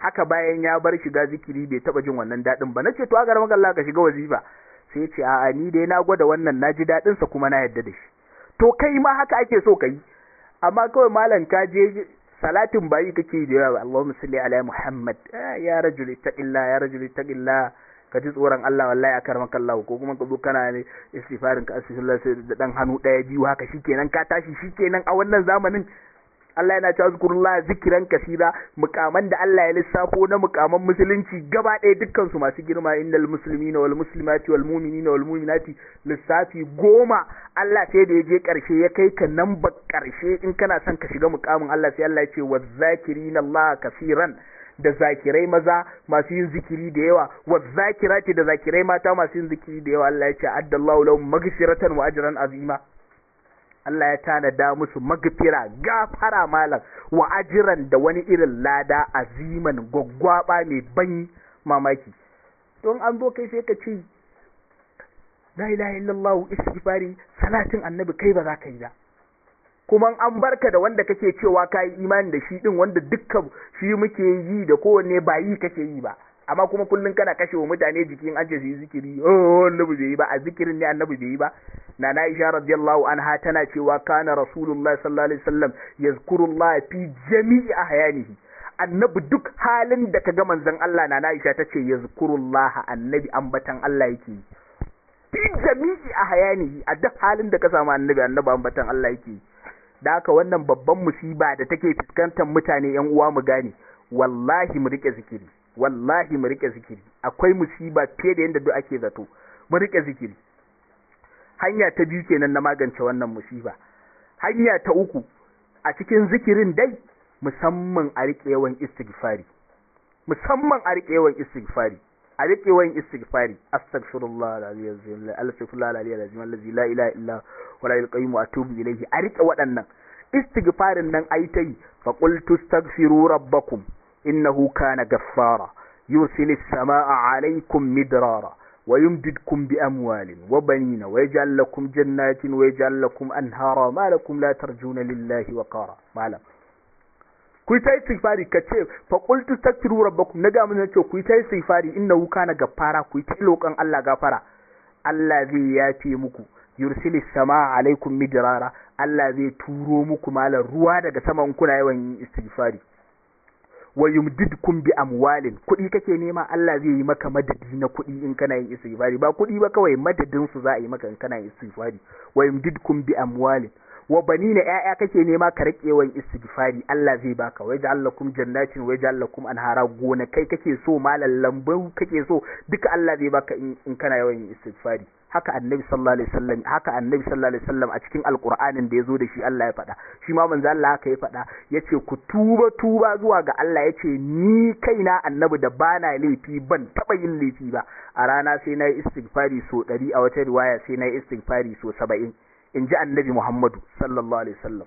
haka bayan ya bar shiga zikiri bai taba jin wannan dadin ba nace to agar maka Allah ka shiga wazifa sai ya ce a'a ni dai na gwada wannan naji dadin sa kuma na yadda da shi to kai ma haka ake so kai amma kawai malam ka je salatin bayi kake da yawa Allahumma salli ala Muhammad ya rajul ittaqillah ya rajul ittaqillah ka ji tsoron Allah wallahi akar maka Allah ko kuma ka zo kana ne istighfarin ka astaghfirullah da dan hannu daya biyu haka shikenan ka tashi shikenan a wannan zamanin Allah yana cewa zikrullah zikran kasira mukaman da Allah ya lissafo na mukaman musulunci gaba ɗaya dukkan su masu girma innal muslimina wal muslimati wal mu'minina wal mu'minati lissafi goma Allah sai da ya je karshe ya kai ka nan ba karshe in kana son ka shiga mukamin Allah sai Allah ya ce wazakirina Allah kasiran da zakirai maza masu yin zikiri da yawa wa zakirati da zakirai mata masu yin zikiri da yawa Allah ya ce addallahu lahum maghfiratan wa ajran azima Allah ya tanada musu magfira gafara malam wa ajiran da wani irin lada aziman gwaggwaba mai ban mamaki don an zo kai sai ka ce la ilaha illallah istighfari salatin annabi kai ba za ka yi ba kuma an barka da wanda kake cewa ka yi imani da shi din wanda dukkan shi muke yi da kowanne ba yi kake yi ba amma kuma kullun kana kashe wa mutane jikin an ce su yi zikiri oh annabi bai yi ba a zikirin ne annabi bai yi ba na na Aisha radiyallahu anha tana cewa kana rasulullahi sallallahu alaihi wasallam yazkurullah fi jami'i ahyanihi annabi duk halin da kaga manzon Allah na Aisha tace yazkurullah annabi ambatan Allah yake fi jami'i ahyanihi a duk halin da ka samu annabi annabi ambatan Allah yake da haka wannan babban musiba da take fuskantar mutane yan uwa mu gane wallahi mu rike zikiri wallahi mu rike zikiri akwai musiba fiye da yadda duk ake zato mu rike zikiri hanya ta biyu kenan na magance wannan musiba hanya ta uku a cikin zikirin dai musamman a rike yawan istighfari musamman a rike yawan istighfari a rike yawan istighfari astaghfirullah alazim astaghfirullah alazim allazi la ilaha illa wala yalqayyum wa atubu ilayhi a rike waɗannan istighfarin nan ai ta yi fa qultu astaghfiru rabbakum innahu kana gaffara yursilis samaa alaykum midrara ويمددكم بأموال وبنين ويجعل لكم جنات ويجعل لكم أنهارا ما لكم لا ترجون لله وقارا ما لكم ku ta istighfari ka ce fa qultu tastaghfiru rabbakum naga mun ce ku ta istighfari innahu kana gaffara ku ta lokan Allah gafara Allah zai yafe muku yursilis samaa alaikum midrara Allah zai turo muku malan ruwa daga saman kuna yawan yin istighfari wa yumdidkum bi amwalin kuɗi kake nema Allah zai yi maka madadi na kuɗi in kana yin istighfari ba kuɗi ba kawai madadin su za a yi maka in kana yin istighfari wa yumdidkum bi amwalin wa banina ƴaƴa kake nema ka rike yawan istighfari Allah zai baka wa ja'al lakum jannatin wa ja'al lakum anhara gona kai kake so malan lambu kake so duka Allah zai baka in kana yawan yin istighfari haka annabi sallallahu alaihi wasallam haka annabi sallallahu alaihi wasallam a cikin alqur'anin da yazo da shi Allah ya faɗa shi ma manzo Allah haka ya faɗa yace ku tuba tuba zuwa ga Allah yace ni kaina annabi da bana laifi ban taba yin laifi ba a rana sai na yi istighfari so 100 a wata riwaya sai na yi istighfari so 70 in ji annabi Muhammadu sallallahu alaihi wasallam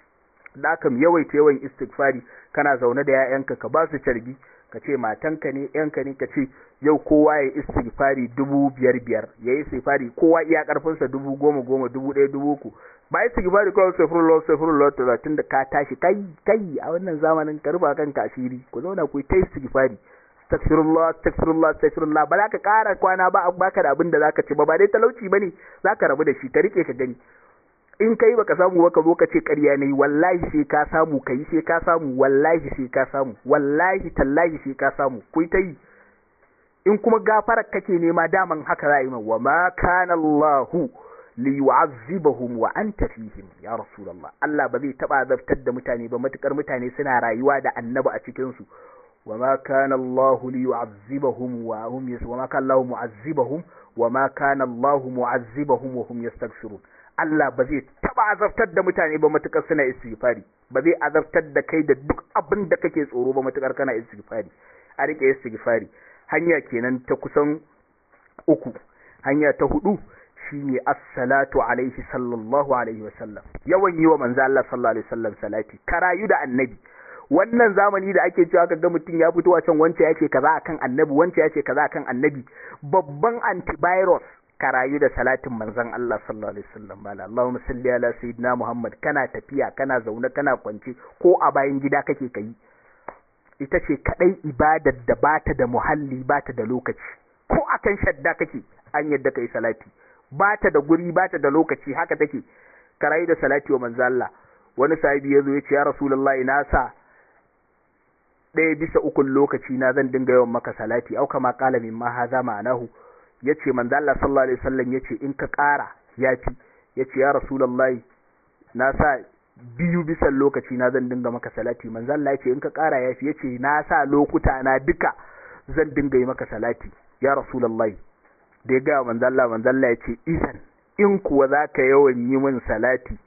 da kam yawaita yawan istighfari kana zaune da 'ya'yanka ka ba su carbi ka ce matanka ne yanka ne ka ce yau kowa ya istighfari dubu biyar biyar ya yi istighfari kowa iya karfinsa dubu goma goma dubu ɗaya dubu uku ba istighfari kawai safirullah safirullah talatin da ka tashi kai kai a wannan zamanin ka rufa kanka asiri ku zauna ku yi ta istighfari astaghfirullah astaghfirullah astaghfirullah ba za ka ƙara kwana ba baka da abin da zaka ci ba ba dai talauci bane zaka rabu da shi ka rike ka gani in kai baka samu ba ka zo ka ce ƙarya ne wallahi sai ka samu kai sai ka samu wallahi sai ka samu wallahi tallahi sai ka samu ku ta yi in kuma gafarar kake nema daman haka za a yi wa ma kana Allahu li yu'azzibahum wa anta fihim ya rasulullah Allah ba zai taba azabtar da mutane ba matukar mutane suna rayuwa da annabi a cikin su wa ma kana Allahu li yu'azzibahum wa hum yas wa ma kana Allahu mu'azzibahum wa ma kana Allahu mu'azzibahum wa hum yastaghfirun Allah ba zai taba azabtar da mutane ba matukar suna istighfari ba zai azabtar da kai da duk abin da kake tsoro ba matukar kana istighfari a rike istighfari hanya kenan ta kusan uku hanya ta hudu shine as-salatu alaihi sallallahu alaihi wasallam yawan yi wa manzo Allah sallallahu alaihi wasallam salati karayu da annabi wannan zamani da ake cewa kaga mutum ya fito a can wance ya ce kaza akan annabi wance ya ce kaza akan annabi babban antivirus ka rayu da salatin manzon Allah sallallahu alaihi wasallam bala Allahumma salli ala sayyidina Muhammad kana tafiya kana zaune kana kwance ko a bayan gida kake kai ita ce kadai ibadar da bata da muhalli bata da lokaci ko akan shadda kake an yadda kai salati bata da guri bata da lokaci haka take karai da salati wa manzo Allah wani sahibi yazo ya ce ya rasulullahi na sa ɗaya bisa ukun lokaci na zan dinga yawan maka salati au kama qala mimma hadha ma'anahu yace manzo Allah sallallahu alaihi wasallam yace in ka ƙara yafi yace ya rasulullahi na sa biyu bisa lokaci na zan dinga maka salati manzo Allah yace in ka ƙara yafi yace na sa lokuta na duka zan dinga yi maka salati ya rasulullahi da ya ga manzo Allah manzo Allah yace isan in kuwa zaka yawan yi min salati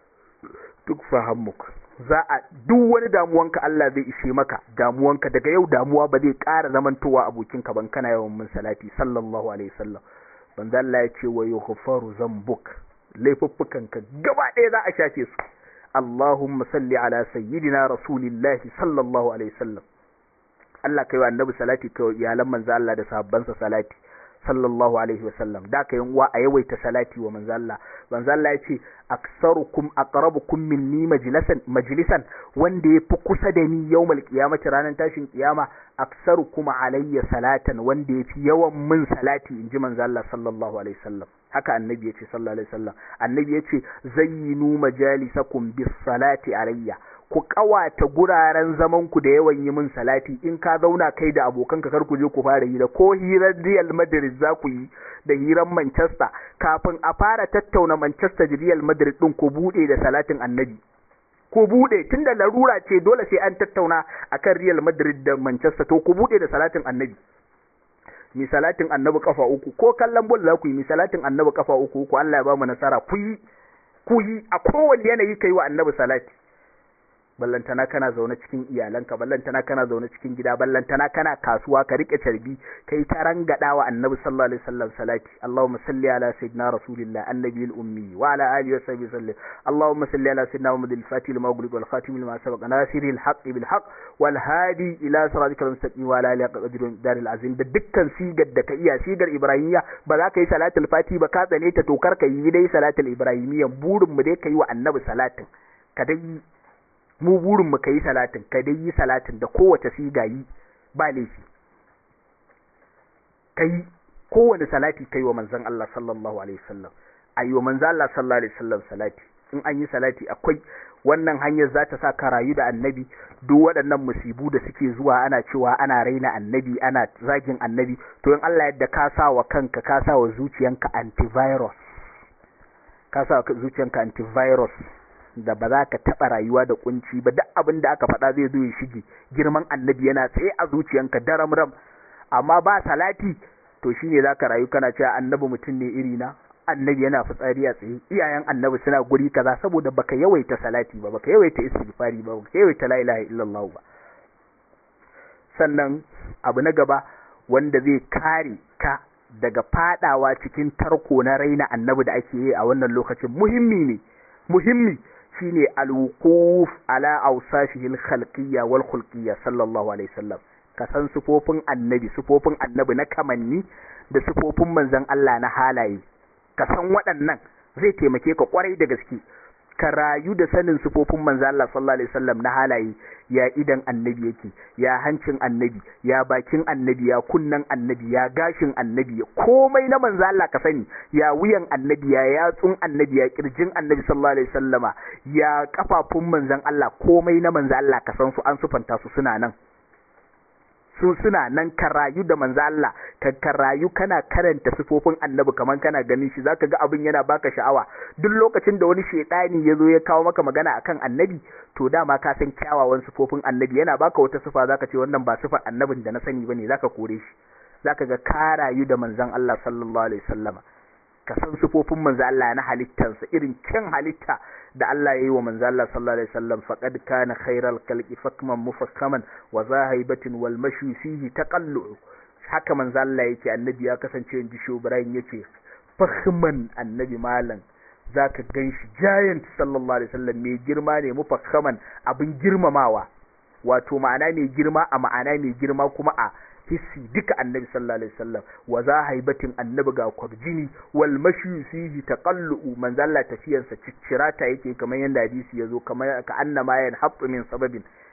duk fahammuk za a duk wani damuwanka Allah zai ishe maka damuwanka daga yau damuwa ba zai ƙara zamantowa abokinka ban kana yawan min salati sallallahu alaihi wasallam manzo Allah ya ce wa yughfaru zambuk laifuffukanka gaba ɗaya za a shafe su Allahumma salli ala sayyidina rasulillahi sallallahu alaihi wasallam Allah kai wa annabi salati kai wa iyalan manzo Allah da sahabbansa salati sallallahu alaihi wasallam da ka yin uwa a yawaita salati wa manzo Allah manzo Allah ya ce aksarukum aqrabukum minni majlisan majlisan wanda yafi kusa da ni yawmal qiyamati ranar tashin kiyama aksarukum alayya salatan wanda yafi yawan min salati inji manzo Allah sallallahu alaihi wasallam haka annabi yace sallallahu alaihi wasallam annabi yace zayyinu majalisakum bis salati alayya ku kawata guraren zaman ku da yawan yi min salati in ka zauna kai da abokanka kar ku je ku fara hira ko hirar Real Madrid za ku yi da hirar Manchester kafin a fara tattauna Manchester da Real Madrid din ku bude da salatin Annabi ku bude tunda larura ce dole sai an tattauna akan Real Madrid da Manchester to ku bude da salatin Annabi mi salatin Annabi kafa uku ko kallon bol za ku yi mi salatin Annabi kafa uku ku Allah ya ba mu nasara ku yi ku yi a kowanne yanayi kai wa Annabi salati ballantana kana zaune cikin iyalanka ballantana kana zaune cikin gida ballantana kana kasuwa ka rike carbi kai ta rangada wa annabi sallallahu alaihi wasallam salati allahumma salli ala sayyidina rasulillah annabi al-ummi wa ala alihi wa sahbihi sallim allahumma salli ala sayyidina muhammad al-fatih al-maghrib wal khatim lima sabaq nasiri al-haqq bil haqq wal hadi ila siratika al-mustaqim wa ala alihi qadri dar al-azim da dukkan sigar da ka iya sigar ibrahimiyya ba za ka yi salatul fati ba ka tsane ta to kar ka yi dai salatul ibrahimiyya burin mu dai ka yi wa annabi salatin ka dai mu burin mu kai salatin ka dai yi salatin da kowace siga yi ba laifi kai kowane salati kai wa manzon Allah sallallahu alaihi wasallam ayi wa manzon Allah sallallahu alaihi wasallam salati in an yi salati akwai wannan hanyar za ta sa ka rayu da annabi duk waɗannan musibu da suke zuwa ana cewa ana raina annabi ana zagin annabi to in Allah yadda ka sa wa kanka ka sa wa zuciyanka antivirus ka sa wa zuciyanka antivirus da ba za ka taɓa rayuwa da kunci ba duk abin da aka faɗa zai zo ya shige girman annabi yana tsaye a zuciyanka daram ram amma ba salati to shine za ka rayu kana cewa annabi mutum ne iri na annabi yana fitsari a tsaye iyayen annabi suna guri kaza saboda baka yawaita salati ba baka yawaita istighfari ba baka yawaita la ilaha illallah ba sannan abu na gaba wanda zai kare ka daga fadawa cikin tarko na raina annabi da ake yi a wannan lokacin muhimmi ne muhimmi shine alwuquf ala awsafihi alkhalqiyya wal khulqiyya sallallahu alaihi wasallam ka san sufofin annabi sufofin annabi na kamanni da sufofin manzon Allah na halaye ka san waɗannan zai taimake ka kwarai da gaske ka rayu da sanin sufofin manzon Allah sallallahu alaihi wasallam na halaye ya idan annabi yake ya hancin annabi ya bakin annabi ya kunnan annabi ya gashin annabi komai na manzo Allah ka sani ya wuyan annabi ya yatsun annabi ya kirjin annabi sallallahu alaihi wasallama ya kafafun manzon Allah komai na manzo Allah ka san su an sufanta su suna nan su suna nan ka rayu da manzo Allah ka ka rayu kana karanta sifofin annabi kaman kana ganin shi zaka ga abin yana baka sha'awa duk lokacin da wani shedani ya zo ya kawo maka magana akan annabi to dama ka san kyawawan sifofin annabi yana baka wata sifa zaka ce wannan ba sifar annabin da na sani bane zaka kore shi zaka ga ka rayu da manzon Allah sallallahu alaihi wasallama ka san sifofin manzo Allah na halittansa irin kyan halitta da Allah ya yi wa manzo Allah sallallahu alaihi wasallam faqad kana khairal khalqi fakman mufakkaman wa zahibatin wal mashi fihi taqallu haka manzo Allah yake annabi ya kasance in ji Ibrahim yace fakhman annabi malam zaka ganshi giant sallallahu alaihi wasallam mai girma ne mufakkaman abin girmamawa wato ma'ana mai girma a ma'ana mai girma kuma a hissi duka annabi sallallahu alaihi wasallam wa za haibatin annabi ga kwarjini wal mashi fihi taqallu manzo Allah tafiyarsa ciccirata yake kamar yanda hadisi yazo kamar ka annama yan habbu min sababin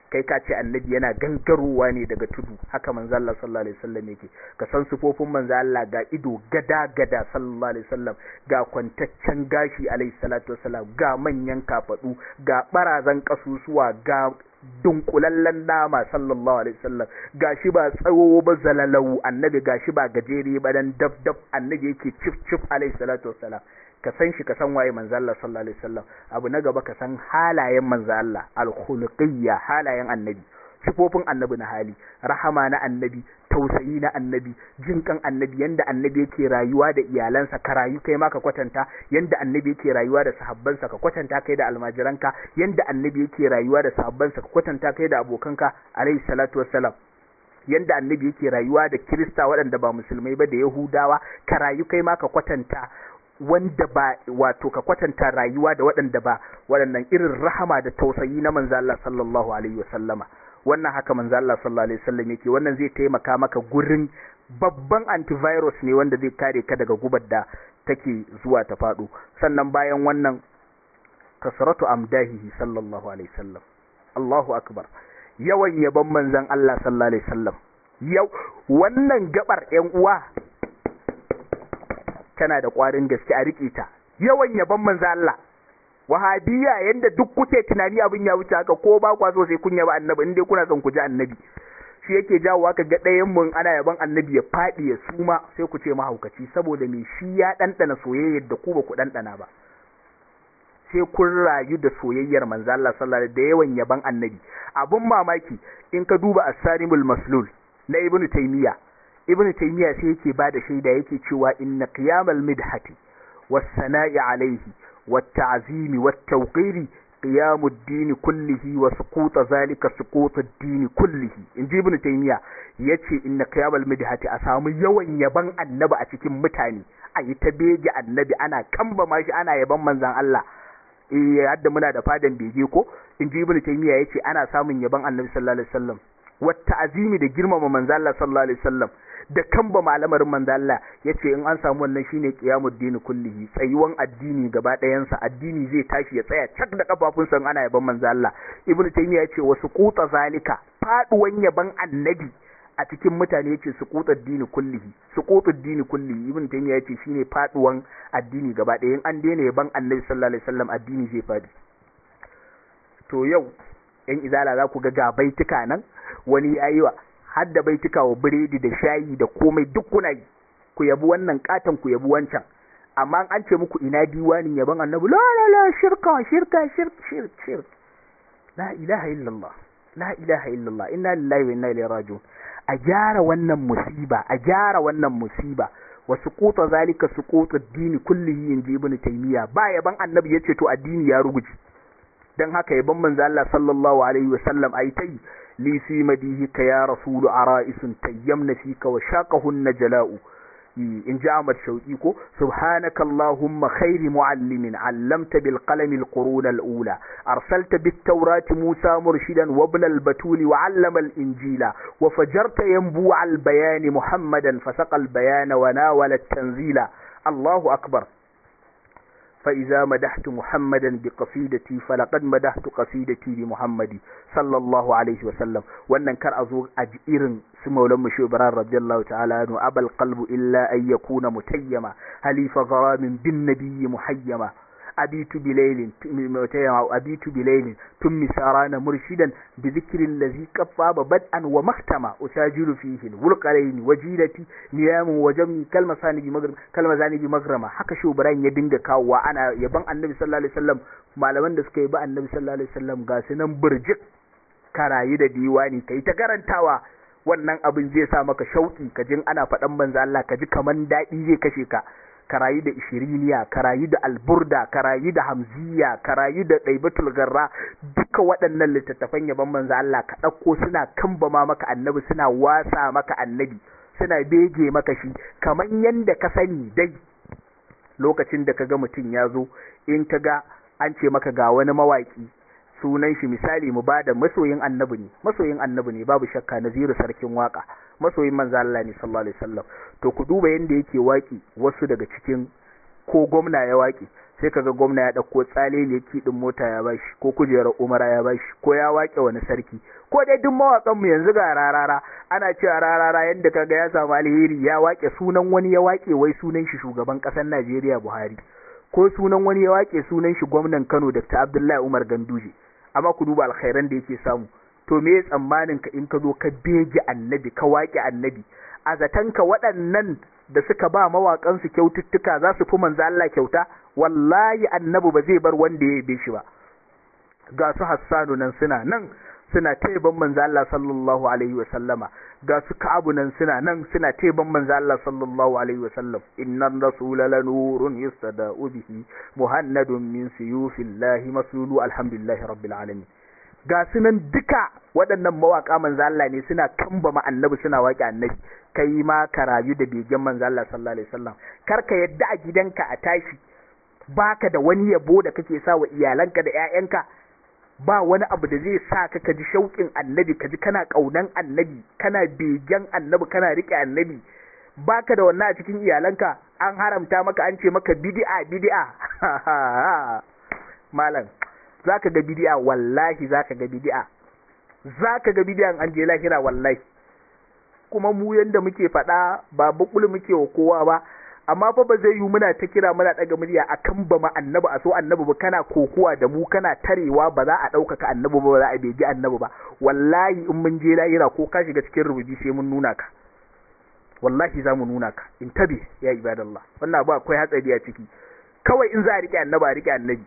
kai ka ce annabi yana gangarowa ne daga tudu haka manzo Allah sallallahu alaihi wasallam yake ka san sufofin manzo Allah ga ido gada gada sallallahu alaihi wasallam ga kwantaccen gashi alaihi salatu wasallam ga manyan kafadu ga barazan kasusuwa ga dunkulallen nama sallallahu alaihi wasallam gashi ba tsawo ba zalalau annabi gashi ba gajere ba dan dab dab annabi yake cif cif alaihi salatu wasallam ka san shi ka san waye manzo Allah sallallahu alaihi wasallam abu na gaba ka san halayen manzo Allah al-khuluqiyya halayen annabi sifofin annabi na hali rahama na annabi tausayi na annabi jinkan annabi yanda annabi yake rayuwa da iyalansa ka rayu kai ma ka kwatanta yanda annabi yake rayuwa da sahabbansa ka kwatanta kai da almajiranka yanda annabi yake rayuwa da sahabbansa ka kwatanta kai da abokanka alayhi salatu wassalam yanda annabi yake rayuwa da kirista waɗanda ba musulmai ba da yahudawa ka rayu kai ma ka kwatanta wanda ba wato ka kwatanta rayuwa da waɗanda ba waɗannan irin rahama da tausayi na manzo Allah sallallahu alaihi wasallama wannan haka manzo Allah sallallahu alaihi wasallam yake wannan zai taimaka maka gurin babban antivirus ne wanda zai kare ka daga gubar da take zuwa ta fado sannan bayan wannan kasratu amdahihi sallallahu alaihi wasallam Allahu akbar yawan yaban manzon Allah sallallahu alaihi wasallam yau wannan gabar ƴan uwa tana da ƙwarin gaske a rike ta yawan yaban manzon Allah wahabiya yanda duk kuke tunani abin ya wuce haka ko ba kwa so sai kun yaba annabi in dai kuna son ku ji annabi shi yake jawo ka ga ɗayan mun ana yaban annabi ya faɗi ya suma sai ku ce mahaukaci saboda me shi ya ɗanɗana soyayyar da ku ba ku ɗanɗana ba sai kun rayu da soyayyar manzo Allah sallallahu alaihi da yawan yaban annabi abun mamaki in ka duba as-sarimul maslul na ibnu taymiya ibnu taymiya sai yake bada shaida yake cewa inna qiyamal midhati was sana'i alaihi والتعظيم والتوقير قيام الدين كله وسقوط ذلك سقوط الدين كله in ji ibn taymiya yace inna qiyamul midhati a samu yawan yaban annabi a cikin mutane a yi ta bege annabi ana kamba mashi ana yaban manzon Allah eh hadda muna da fadan bege ko in ji ibn taymiya yace ana samun yaban annabi sallallahu alaihi wasallam wata azimi da girmama manzon Allah sallallahu alaihi wasallam da kamba malamarin manzo Allah yace in an samu wannan shine qiyamud dini kullihi tsayuwan addini gaba ɗayansa addini zai tashi ya tsaya cak da kafafunsa ana yaban manzo Allah ibnu taymiya yace wasu quta zalika faduwan yaban annabi a cikin mutane yace su quta dini kullihi su quta dini kullihi ibnu taymiya yace shine faduwan addini gaba ɗaya in an daina yaban annabi sallallahu alaihi wasallam addini zai fadi to yau yan izala za ku ga ga baituka nan wani yayi wa har da baituka wa biredi da shayi da komai duk kuna yi ku yabi wannan katon ku yabi wancan amma an ce muku ina diwanin yaban annabi la la la shirka shirka shirk shirk shirk la ilaha illallah la ilaha illallah inna lillahi wa inna ilaihi raji'un a gyara wannan musiba a gyara wannan musiba wa suquta zalika suqutu ad-din kullihi inji ibnu taymiya ba yaban annabi yace to addini ya ruguje dan haka yaban manzo Allah sallallahu alaihi wa sallam ai tai لي في مديهك يا رسول عرائس تيمن فيك وشاقهن جلاء إن جاء أحمد شوقيكو سبحانك اللهم خير معلم علمت بالقلم القرون الأولى أرسلت بالتوراة موسى مرشدا وابن البتول وعلم الإنجيل وفجرت ينبوع البيان محمدا فسق البيان وناول التنزيل الله أكبر فإذا مدحت محمدا بقصيدتي فلقد مدحت قصيدتي بمحمد صلى الله عليه وسلم wannan kar a zo a ji irin su maulan mu shubran radiyallahu ta'ala anhu abal qalbu illa an yakuna mutayyama halifa gharamin bin nabiyyi muhayyama abitu bilailin mutayyama abitu bilailin tummi sarana murshidan bi dhikri allazi qaffaba bad'an wa mahtama usajilu fihi wulqalaini wajilati niyamu wa jammi kalmasani bi magrama kalmazani bi magrama haka shubran ya dinga kawowa ana yaban annabi sallallahu alaihi wasallam malaman da suka yi ba annabi sallallahu alaihi wasallam ga su nan burjik karayi da diwani kai ta karantawa wannan abin zai sa maka shauki ka jin ana faɗan manzo Allah ka ji kaman daɗi zai kashe ka ka rayu da ishiriniya ka rayu da alburda ka rayu da hamziya ka rayu da ɗaibatul garra duka waɗannan littattafan yaban manzo Allah ka ɗauko suna kambama maka annabi suna wasa maka annabi suna bege maka shi kamar yanda ka sani dai lokacin da ka ga mutum ya zo in ka ga an ce maka ga wani mawaƙi sunan shi misali mu bada masoyin annabi ne masoyin annabi ne babu shakka naziru sarkin waka masoyin manzo Allah ne sallallahu alaihi wasallam to ku duba yanda yake waki wasu daga cikin ko gwamna ya waki sai kaga gwamna ya ɗauko tsale ne kiɗin mota ya bashi ko kujerar umara ya bashi ko ya wake wani sarki ko dai duk mawaƙan mu yanzu ga rarara ana cewa rarara yadda kaga ya samu alheri ya wake sunan wani ya wake wai sunan shi shugaban ƙasar Najeriya Buhari ko sunan wani ya wake sunan shi gwamnan Kano Dr. Abdullahi Umar Ganduje amma ku duba alkhairan da yake samu to me tsammanin ka in ka zo ka bege annabi ka wake annabi a zatanka waɗannan da suka ba mawaƙansu kyaututtuka za su fi manzo Allah kyauta wallahi annabi ba zai bar wanda ya yabe shi ba ga su Hassanu nan suna nan suna taiban manzo Allah sallallahu alaihi wa sallama ga su Ka'abu nan suna nan suna taiban manzo Allah sallallahu alaihi wa sallam innar rasula lanurun yustada'u bihi muhannadun min suyufillahi masulu alhamdulillahi rabbil alamin ga su nan duka waɗannan mawaƙa manzo Allah ne suna kambama annabi suna waƙe annabi kai ma ka rayu da begen manzo Allah sallallahu alaihi wasallam kar ka yadda a gidanka a tashi baka da wani yabo da kake sa wa iyalanka da ƴaƴanka ba wani abu da zai sa ka ji shauƙin annabi ka ji kana ƙaunan annabi kana begen annabi kana riƙe annabi baka da wannan a cikin iyalanka an haramta maka an ce maka bid'a bid'a malam zaka ga bid'a wallahi zaka ga bid'a zaka ga bid'a an je lahira wallahi kuma mu yanda muke faɗa ba bukul muke wa kowa ba amma fa ba zai yi muna ta kira muna daga murya akan ba ma annabi a so annabi ba kana kokuwa da mu kana tarewa ba za a ɗaukaka annabi ba ba za a beji annabi ba wallahi in mun je lahira ko ka shiga cikin rubuji sai mun nuna ka wallahi za mu nuna ka in tabi ya ibadallah wannan abu akwai hatsari a ciki kawai in za a riƙe annabi a riƙe annabi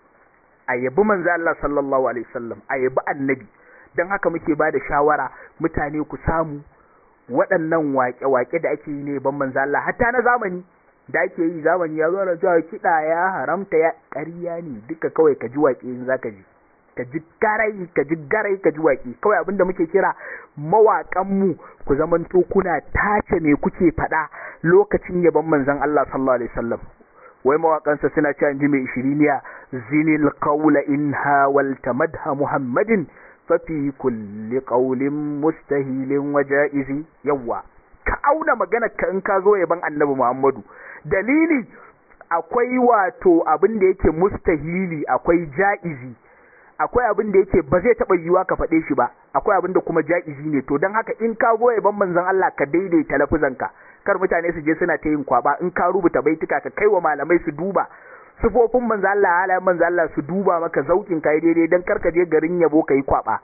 a yabi manzo Allah sallallahu alaihi wasallam a yabi annabi dan haka muke ba da shawara mutane ku samu waɗannan waƙe-waƙe da ake yi ne ban manzo Allah hatta na zamani da ake yi zamani ya zo da cewa kiɗa ya haramta ya ƙarya ne duka kawai ka ji waƙe in zaka ji ka ji garai ka ji garai ka ji waƙe kawai abinda muke kira mawaƙan mu ku zamanto kuna tace me kuke faɗa lokacin yaban manzon Allah sallallahu alaihi wasallam wai mawaƙansa suna cewa ji mai ishiriniya zinil qawla in hawalta madha muhammadin fafi kulli ƙaulin mustahilin waja'izi yawa ka auna magana ka in ka zo yaban annabi Muhammadu dalili akwai wato abin da yake mustahili akwai ja'izi akwai abin da yake ba zai taɓa yiwuwa ka faɗe shi ba akwai abin da kuma ja'izi ne to don haka in ka zo yaban manzon Allah ka daidaita lafuzanka kar mutane su je suna ta yin kwaba in ka rubuta baituka ka kai wa malamai su duba sifofin manzo Allah halayen manzo Allah su duba maka zaukin kai daidai dan karka je garin yabo kai kwaba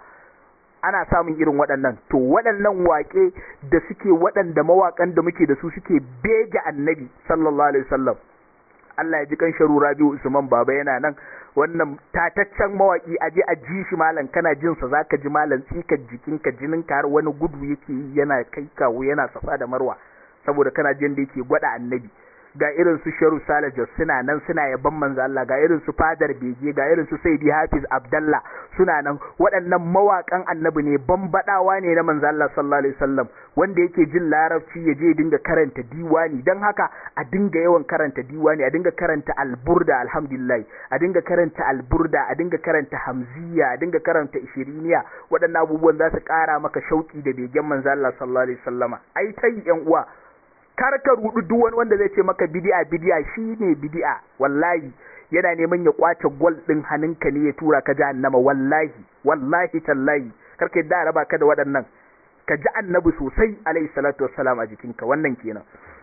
ana samun irin waɗannan to waɗannan waƙe da suke waɗanda mawaƙan da muke da su suke bege annabi sallallahu alaihi wasallam Allah ya ji kan sharu Rabiu Usman baba yana nan wannan tataccen mawaki aje a ji shi malam kana jin sa zaka ji malam tsikar jikinka jininka har wani gudu yake yana kai kawo yana safa da marwa saboda kana jin da yake gwada annabi ga irin su Sharu Sale Jos suna nan suna yaban manzo Allah ga irin su Fadar Bege ga irin su Saidi Hafiz Abdallah suna nan waɗannan mawakan annabi ne bambadawa ne na manzo Allah sallallahu alaihi wasallam wanda yake jin larabci ya je dinga karanta diwani dan haka a dinga yawan karanta diwani a dinga karanta alburda alhamdulillah a dinga karanta alburda a dinga karanta hamziya a dinga karanta ishiriniya waɗannan abubuwan za su ƙara maka shauki da begen manzo Allah sallallahu alaihi wasallama ai tai yan uwa kar ka rudu duk wani wanda zai ce maka bidi'a bidi'a shine bidi'a wallahi yana neman ya kwace gol din hannunka ne ya tura ka jahannama wallahi wallahi tallahi kar ka yadda raba ka da waɗannan ka ji annabi sosai alayhi salatu wassalam a jikinka wannan kenan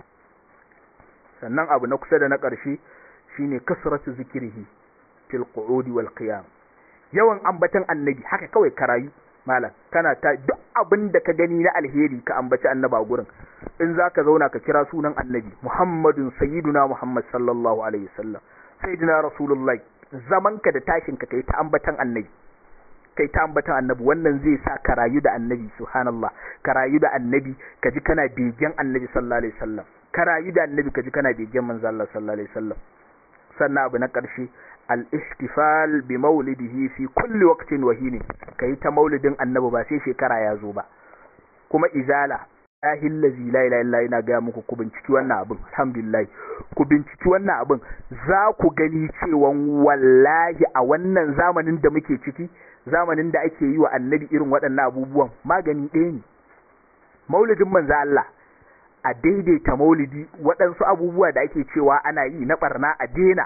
sannan abu na kusa da na ƙarshe shine kasratu zikrihi fil qu'udi wal qiyam yawan ambatan annabi haka kawai karayu malam kana ta duk abin da ka gani na alheri ka ambaci annaba gurin in za ka zauna ka kira sunan annabi muhammadun sayyiduna muhammad sallallahu alaihi wasallam sayyidina rasulullahi zaman ka da tashin ka kai ta ambatan annabi kai ta ambatan annabi wannan zai sa ka rayu da annabi subhanallah ka rayu da annabi ka ji kana begen annabi sallallahu alaihi wasallam ka rayu da annabi ka ji kana begen manzo Allah sallallahu alaihi wasallam sannan abu na ƙarshe al-ihtifal bi maulidihi fi kulli waqtin wa hin kai ta maulidin annabi ba sai shekara ya zo ba kuma izala lahi allazi la ilaha illa ina ga muku ku binciki wannan abin alhamdulillah ku binciki wannan abin za ku gani cewa wallahi a wannan zamanin da muke ciki zamanin da ake yi wa annabi irin waɗannan abubuwan magani ɗaya ne maulidin manzo Allah a daidaita maulidi waɗansu abubuwa da ake cewa ana yi na barna a daina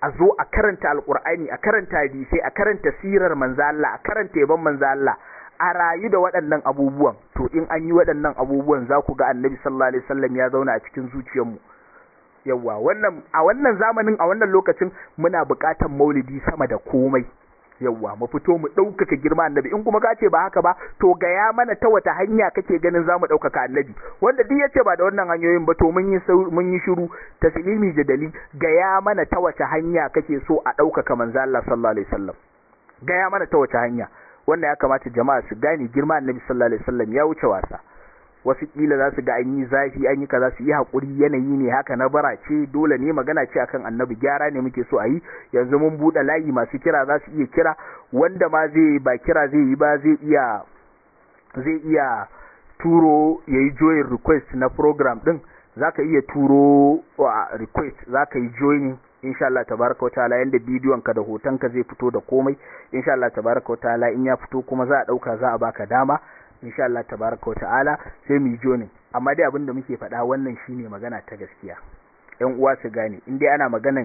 a zo a karanta alkur'ani a karanta hadisai a karanta sirar manzo Allah a karanta yaban manzo Allah a rayu da waɗannan abubuwan to in an yi waɗannan abubuwan za ku ga annabi sallallahu alaihi wasallam ya zauna a cikin zuciyarmu yawa wannan a wannan zamanin a wannan lokacin muna buƙatar maulidi sama da komai yawa mu fito mu ɗaukaka girma annabi in kuma ka ce ba haka ba to gaya mana ta wata hanya kake ganin za mu ɗaukaka annabi wanda duk yace ba da wannan hanyoyin ba to mun yi mun yi shiru taslimi jadali gaya mana ta wace hanya kake so a ɗaukaka manzo Allah sallallahu alaihi wasallam gaya mana ta wace hanya wannan ya kamata jama'a su gane girma annabi sallallahu alaihi wasallam ya wuce wasa wasu kila za su ga an yi zafi an yi kaza su yi haƙuri yanayi ne haka na bara ce dole ne magana ce akan annabi gyara ne muke so a yi yanzu mun buɗe layi masu kira za su iya kira wanda ma zai ba kira zai yi ba zai iya zai iya turo ya yi join request na program ɗin za ka iya turo request za ka yi joining insha Allah tabaraka wataala yanda bidiyon ka da hoton ka zai fito da komai insha Allah tabaraka wataala in ya fito kuma za a dauka za a baka dama insha Allah tabaraka wataala sai mu jonin amma dai abin da muke faɗa wannan shine magana ta gaskiya ƴan uwa su gane in dai ana maganan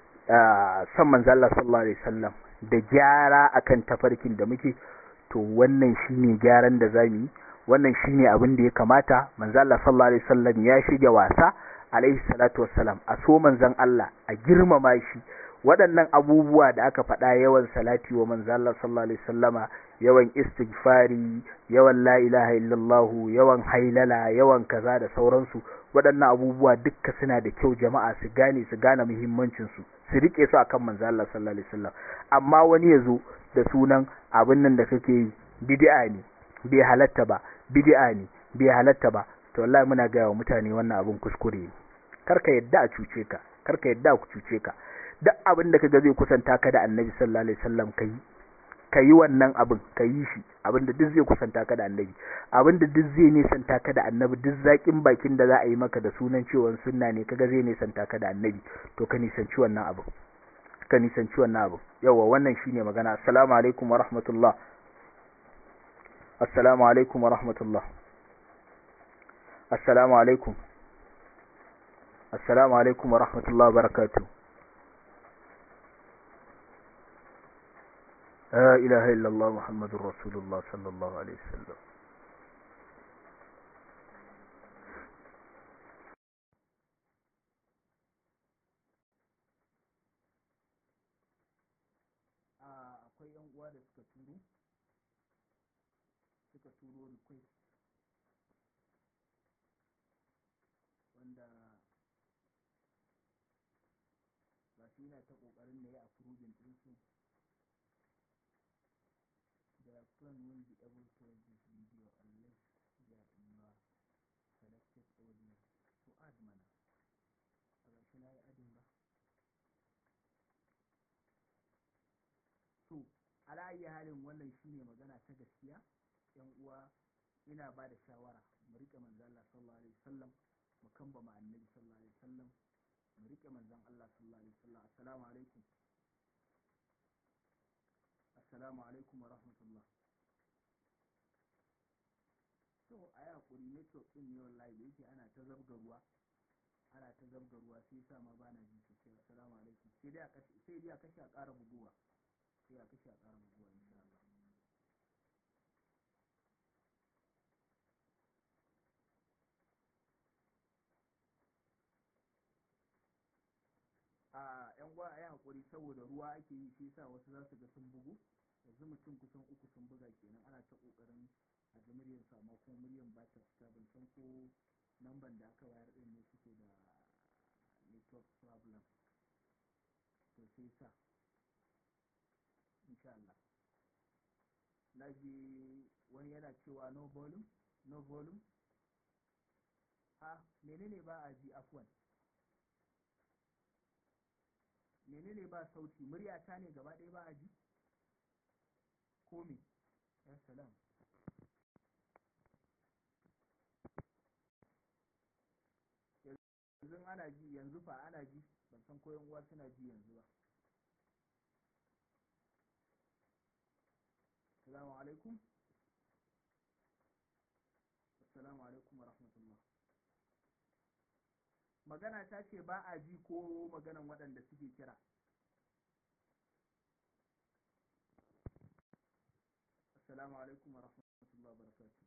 san manzo Allah sallallahu alaihi wasallam da gyara akan tafarkin da muke to wannan shine gyaran da zamu yi wannan shine abin da ya kamata manzo Allah sallallahu alaihi wasallam ya shige wasa alaihi salatu wassalam a so manzon Allah a girmama shi waɗannan abubuwa da aka faɗa yawan salati wa manzon Allah sallallahu alaihi wasallama yawan istighfari yawan la ilaha illallah yawan hailala yawan kaza da sauransu waɗannan abubuwa dukka suna da kyau jama'a su gane su gane muhimmancin su su rike su akan manzon Allah sallallahu alaihi wasallam amma wani yazo da sunan abin nan da kake yi bid'a ne bai halatta ba bid'a ne bai halatta ba to wallahi muna ga wa mutane wannan abin kuskure ne karka yadda a cuce ka karka yadda ku cuce ka duk abin da kaga zai kusanta ka da annabi sallallahu alaihi wasallam kai kayi wannan abin kayi shi abin da duk zai kusanta ka da annabi abin da duk zai nisanta ka da annabi duk zakin bakin da za a yi maka da sunan cewa sunna ne kaga zai nisanta ka da annabi to ka nisanci wannan abin ka nisanci wannan abin yawa wannan shine magana assalamu alaikum wa rahmatullah assalamu alaikum wa rahmatullah assalamu alaikum assalamu alaikum wa rahmatullahi wa barakatuh la ilaha illallah muhammadur rasulullah sallallahu alaihi wasallam akwai yan uwa da suka turo suka turo request wanda ba shi yana ta ƙoƙarin da ya approving ɗinsu the phone will be able to read this video unless there in your selected audience to add mana a ba shi na yi adin ba to ala'ayi halin wannan shine magana ta gaskiya yan uwa ina ba da shawara mu riƙe manzo Allah sallallahu alaihi wasallam mu kamba ma annabi sallallahu alaihi wasallam mu rike manzon Allah sallallahu alaihi wasallam assalamu alaikum assalamu alaikum wa rahmatullah to a yi hakuri network din ne wallahi da yake ana ta zabga ruwa ana ta zabga ruwa sai yasa ma bana ji sosai assalamu alaikum sai dai a kashe sai dai a kashe a ƙara buguwa sai a kashe a ƙara buguwa insha Allah a yan gwa a yi haƙuri saboda ruwa ake yi shi sa wasu za su ga sun bugu yanzu mutum kusan uku sun buga kenan ana ta ƙoƙarin a ji muryar su amma kuma muryar ba ta fita ban san ko namban da aka bayar ɗin ne suke da network problem to sai sa insha Allah na ji wani yana cewa no volume no volume a menene ba a ji afwan menene ba sauti murya ta ne gaba ɗaya ba a ji ko me ya salam yanzu ana ji yanzu fa ana ji ban san ko yan uwa suna ji yanzu ba assalamu alaikum assalamu alaikum wa rahmatullah magana ta ce ba a ji ko maganan waɗanda suke kira assalamu alaikum wa rahmatullahi wa barakatuh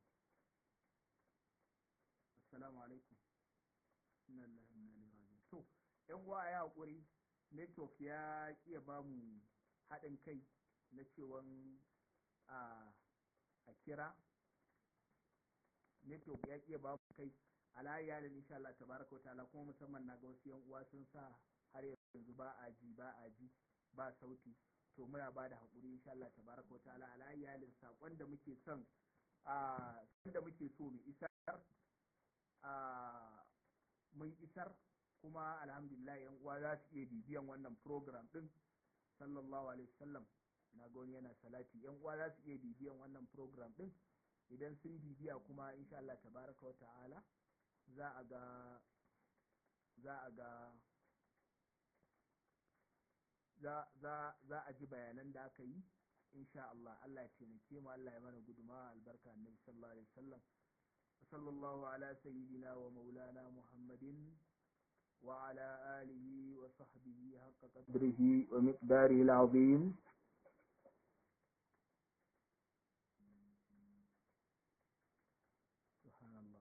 assalamu alaikum inna lillahi wa inna ilaihi raji'un to yan uwa ya hakuri network ya kiya ba mu haɗin kai na cewan a a kira network ya kiya ba mu kai alayya da insha Allah tabaraka wa ta'ala kuma musamman na ga wasu yan uwa sun sa har yanzu ba a ji ba a ji ba sauti to muna ba da haƙuri insha Allah tabaraka wa ta'ala ala iyalin saƙon da muke son a da muke so mu isar a mun isar kuma alhamdulillah yan uwa za su iya bibiyan wannan program din sallallahu alaihi wasallam na ga wani yana salati yan uwa za su iya bibiyan wannan program din idan sun bibiya kuma insha Allah tabaraka wa ta'ala za a ga za a ga za a ji bayanan da aka yi insha Allah Allah ya taimake mu Allah ya mana guduma albarka annabi sallallahu alaihi wasallam sallallahu ala sayyidina wa maulana muhammadin wa ala alihi wa sahbihi haqqa qadrihi wa miqdarihi alazim subhanallah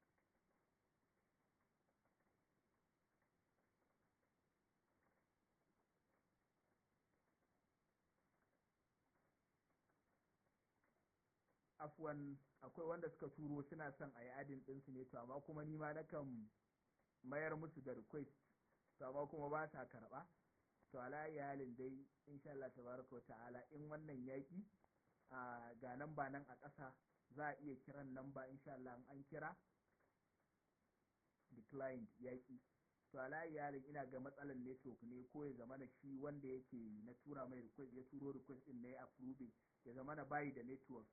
afwan akwai wanda suka turo suna son a yi adin ɗinsu ne to amma kuma ni ma nakan mayar musu da request to amma kuma ba sa karɓa to ala halin dai insha Allah tabaraka wa ta'ala in wannan yaki a ga nan ba nan a ƙasa za a iya kiran nan ba insha Allah an kira declined yaki to ala halin ina ga matsalar network ne ko ya zama na shi wanda yake na tura mai request ya turo request din na ya approving ya zama na bayi da network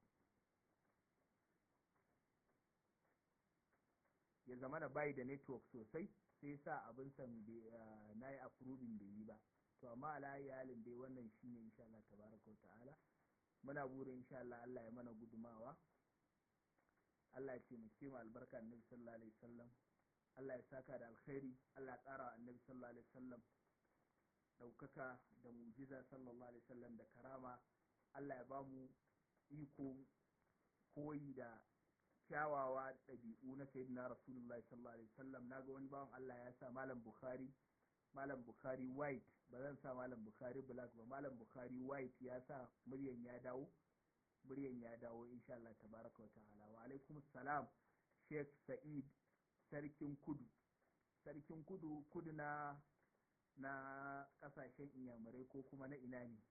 ya zama da bayi da network sosai sai sa abin san na yi approving bai yi ba to amma ala halin dai wannan shine insha Allah tabaraka wa ta'ala muna burin insha Allah Allah ya mana gudumawa Allah ya ce mu ce mu albarka annabi sallallahu alaihi wasallam Allah ya saka da alkhairi Allah ya tsara annabi sallallahu alaihi wasallam daukaka da mujiza sallallahu alaihi wasallam da karama Allah ya bamu iko koyi da kyawawa ɗabi'u na sayyidina rasulullah sallallahu alaihi wasallam naga wani bawan Allah ya sa malam bukhari malam bukhari white ba zan sa malam bukhari black ba malam bukhari white ya sa muryan ya dawo muryan ya dawo insha Allah tabaraka wa ta'ala wa alaikum salam sheikh sa'id sarkin kudu sarkin kudu kudu na na kasashen inyamurai ko kuma na ina ne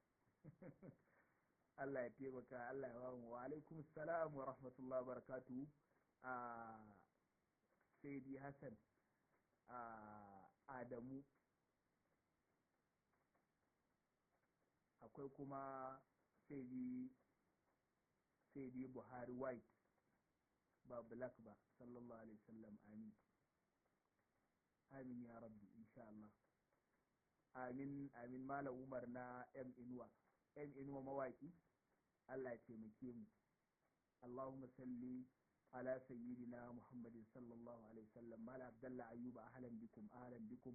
Allah ya taimaka Allah ya ba mu wa alaikum salam wa rahmatullahi barakatu a Saidi Hassan a Adamu akwai kuma Saidi Saidi Buhari White ba black ba sallallahu alaihi wasallam amin amin ya rabbi insha Allah amin amin malam Umar na M Inuwa M Inuwa mawaki Allah ya taimake mu Allahumma salli ala sayyidina Muhammadin sallallahu alaihi wasallam mala Abdullah Ayyuba ahlan bikum ahlan bikum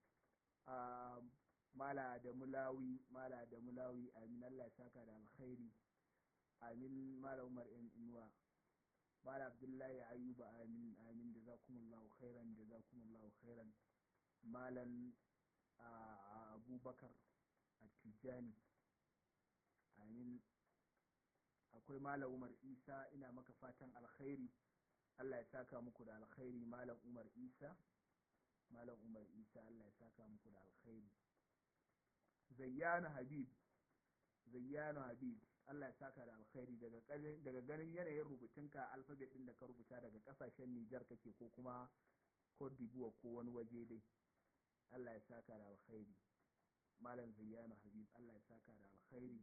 mala da mulawi mala da mulawi amin Allah ya saka da alkhairi amin mala Umar M Inuwa mala Abdullahi Ayyuba amin amin jazakumullahu khairan jazakumullahu khairan malan Abubakar At-Tijani amin akwai malam umar isa ina maka fatan alkhairi allah ya saka muku da alkhairi malam umar isa malam umar isa allah ya saka muku da alkhairi zayyana habib zayyana habib allah ya saka da alkhairi daga ganin yanayin rubutunka alfabet din da ka rubuta daga kasashen nijar kake ko kuma cote d'ivoire ko wani waje dai allah ya saka da alkhairi malam zayyana habib allah ya saka da alkhairi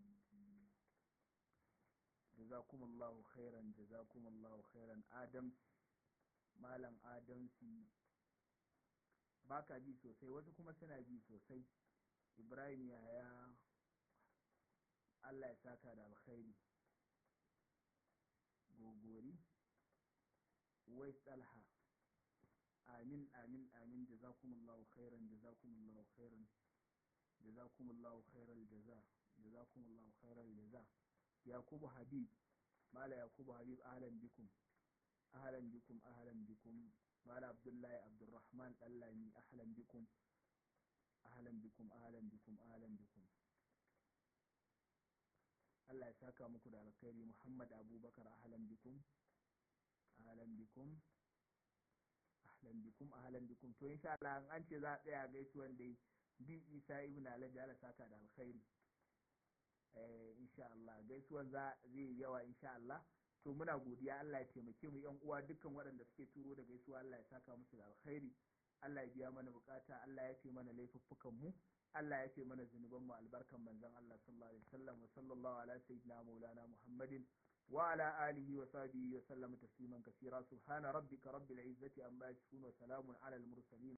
jazakumullahu khairan jazakumullahu khairan adam malam adamsi baka ji sosai wasu kuma suna ji sosai ibrahim yaya allah ya saka da alkhairi gogori wai talha amin amin amin jazakumullahu khairan jazakumullahu khairan jazakumullahu khairal jaza jazakumullahu khairal jaza yakubu habib mala yakubu habib ahlan bikum ahlan bikum ahlan bikum mala abdullahi abdurrahman dallami ahlan bikum ahlan bikum ahlan bikum ahlan bikum Allah ya saka muku da alkhairi Muhammad Abubakar ahlan bikum ahlan bikum ahlan bikum ahlan bikum to insha Allah an ce za a tsaya gaisuwan dai bi Isa ibn Alhaji Allah saka da alkhairi eh insha Allah gaisuwan za zai yawa insha Allah to muna godiya Allah ya taimake mu yan uwa dukkan waɗanda suke turo da gaisuwa Allah ya saka musu da alkhairi Allah ya biya mana bukata Allah ya ce mana laifuffukan mu Allah ya ce mana zunuban mu albarkan manzon Allah sallallahu alaihi wasallam wa sallallahu ala sayyidina maulana Muhammadin wa ala alihi wa sahbihi wa sallama tasliman kaseera subhana rabbika rabbil izzati amma yasifun wa salamun ala al mursalin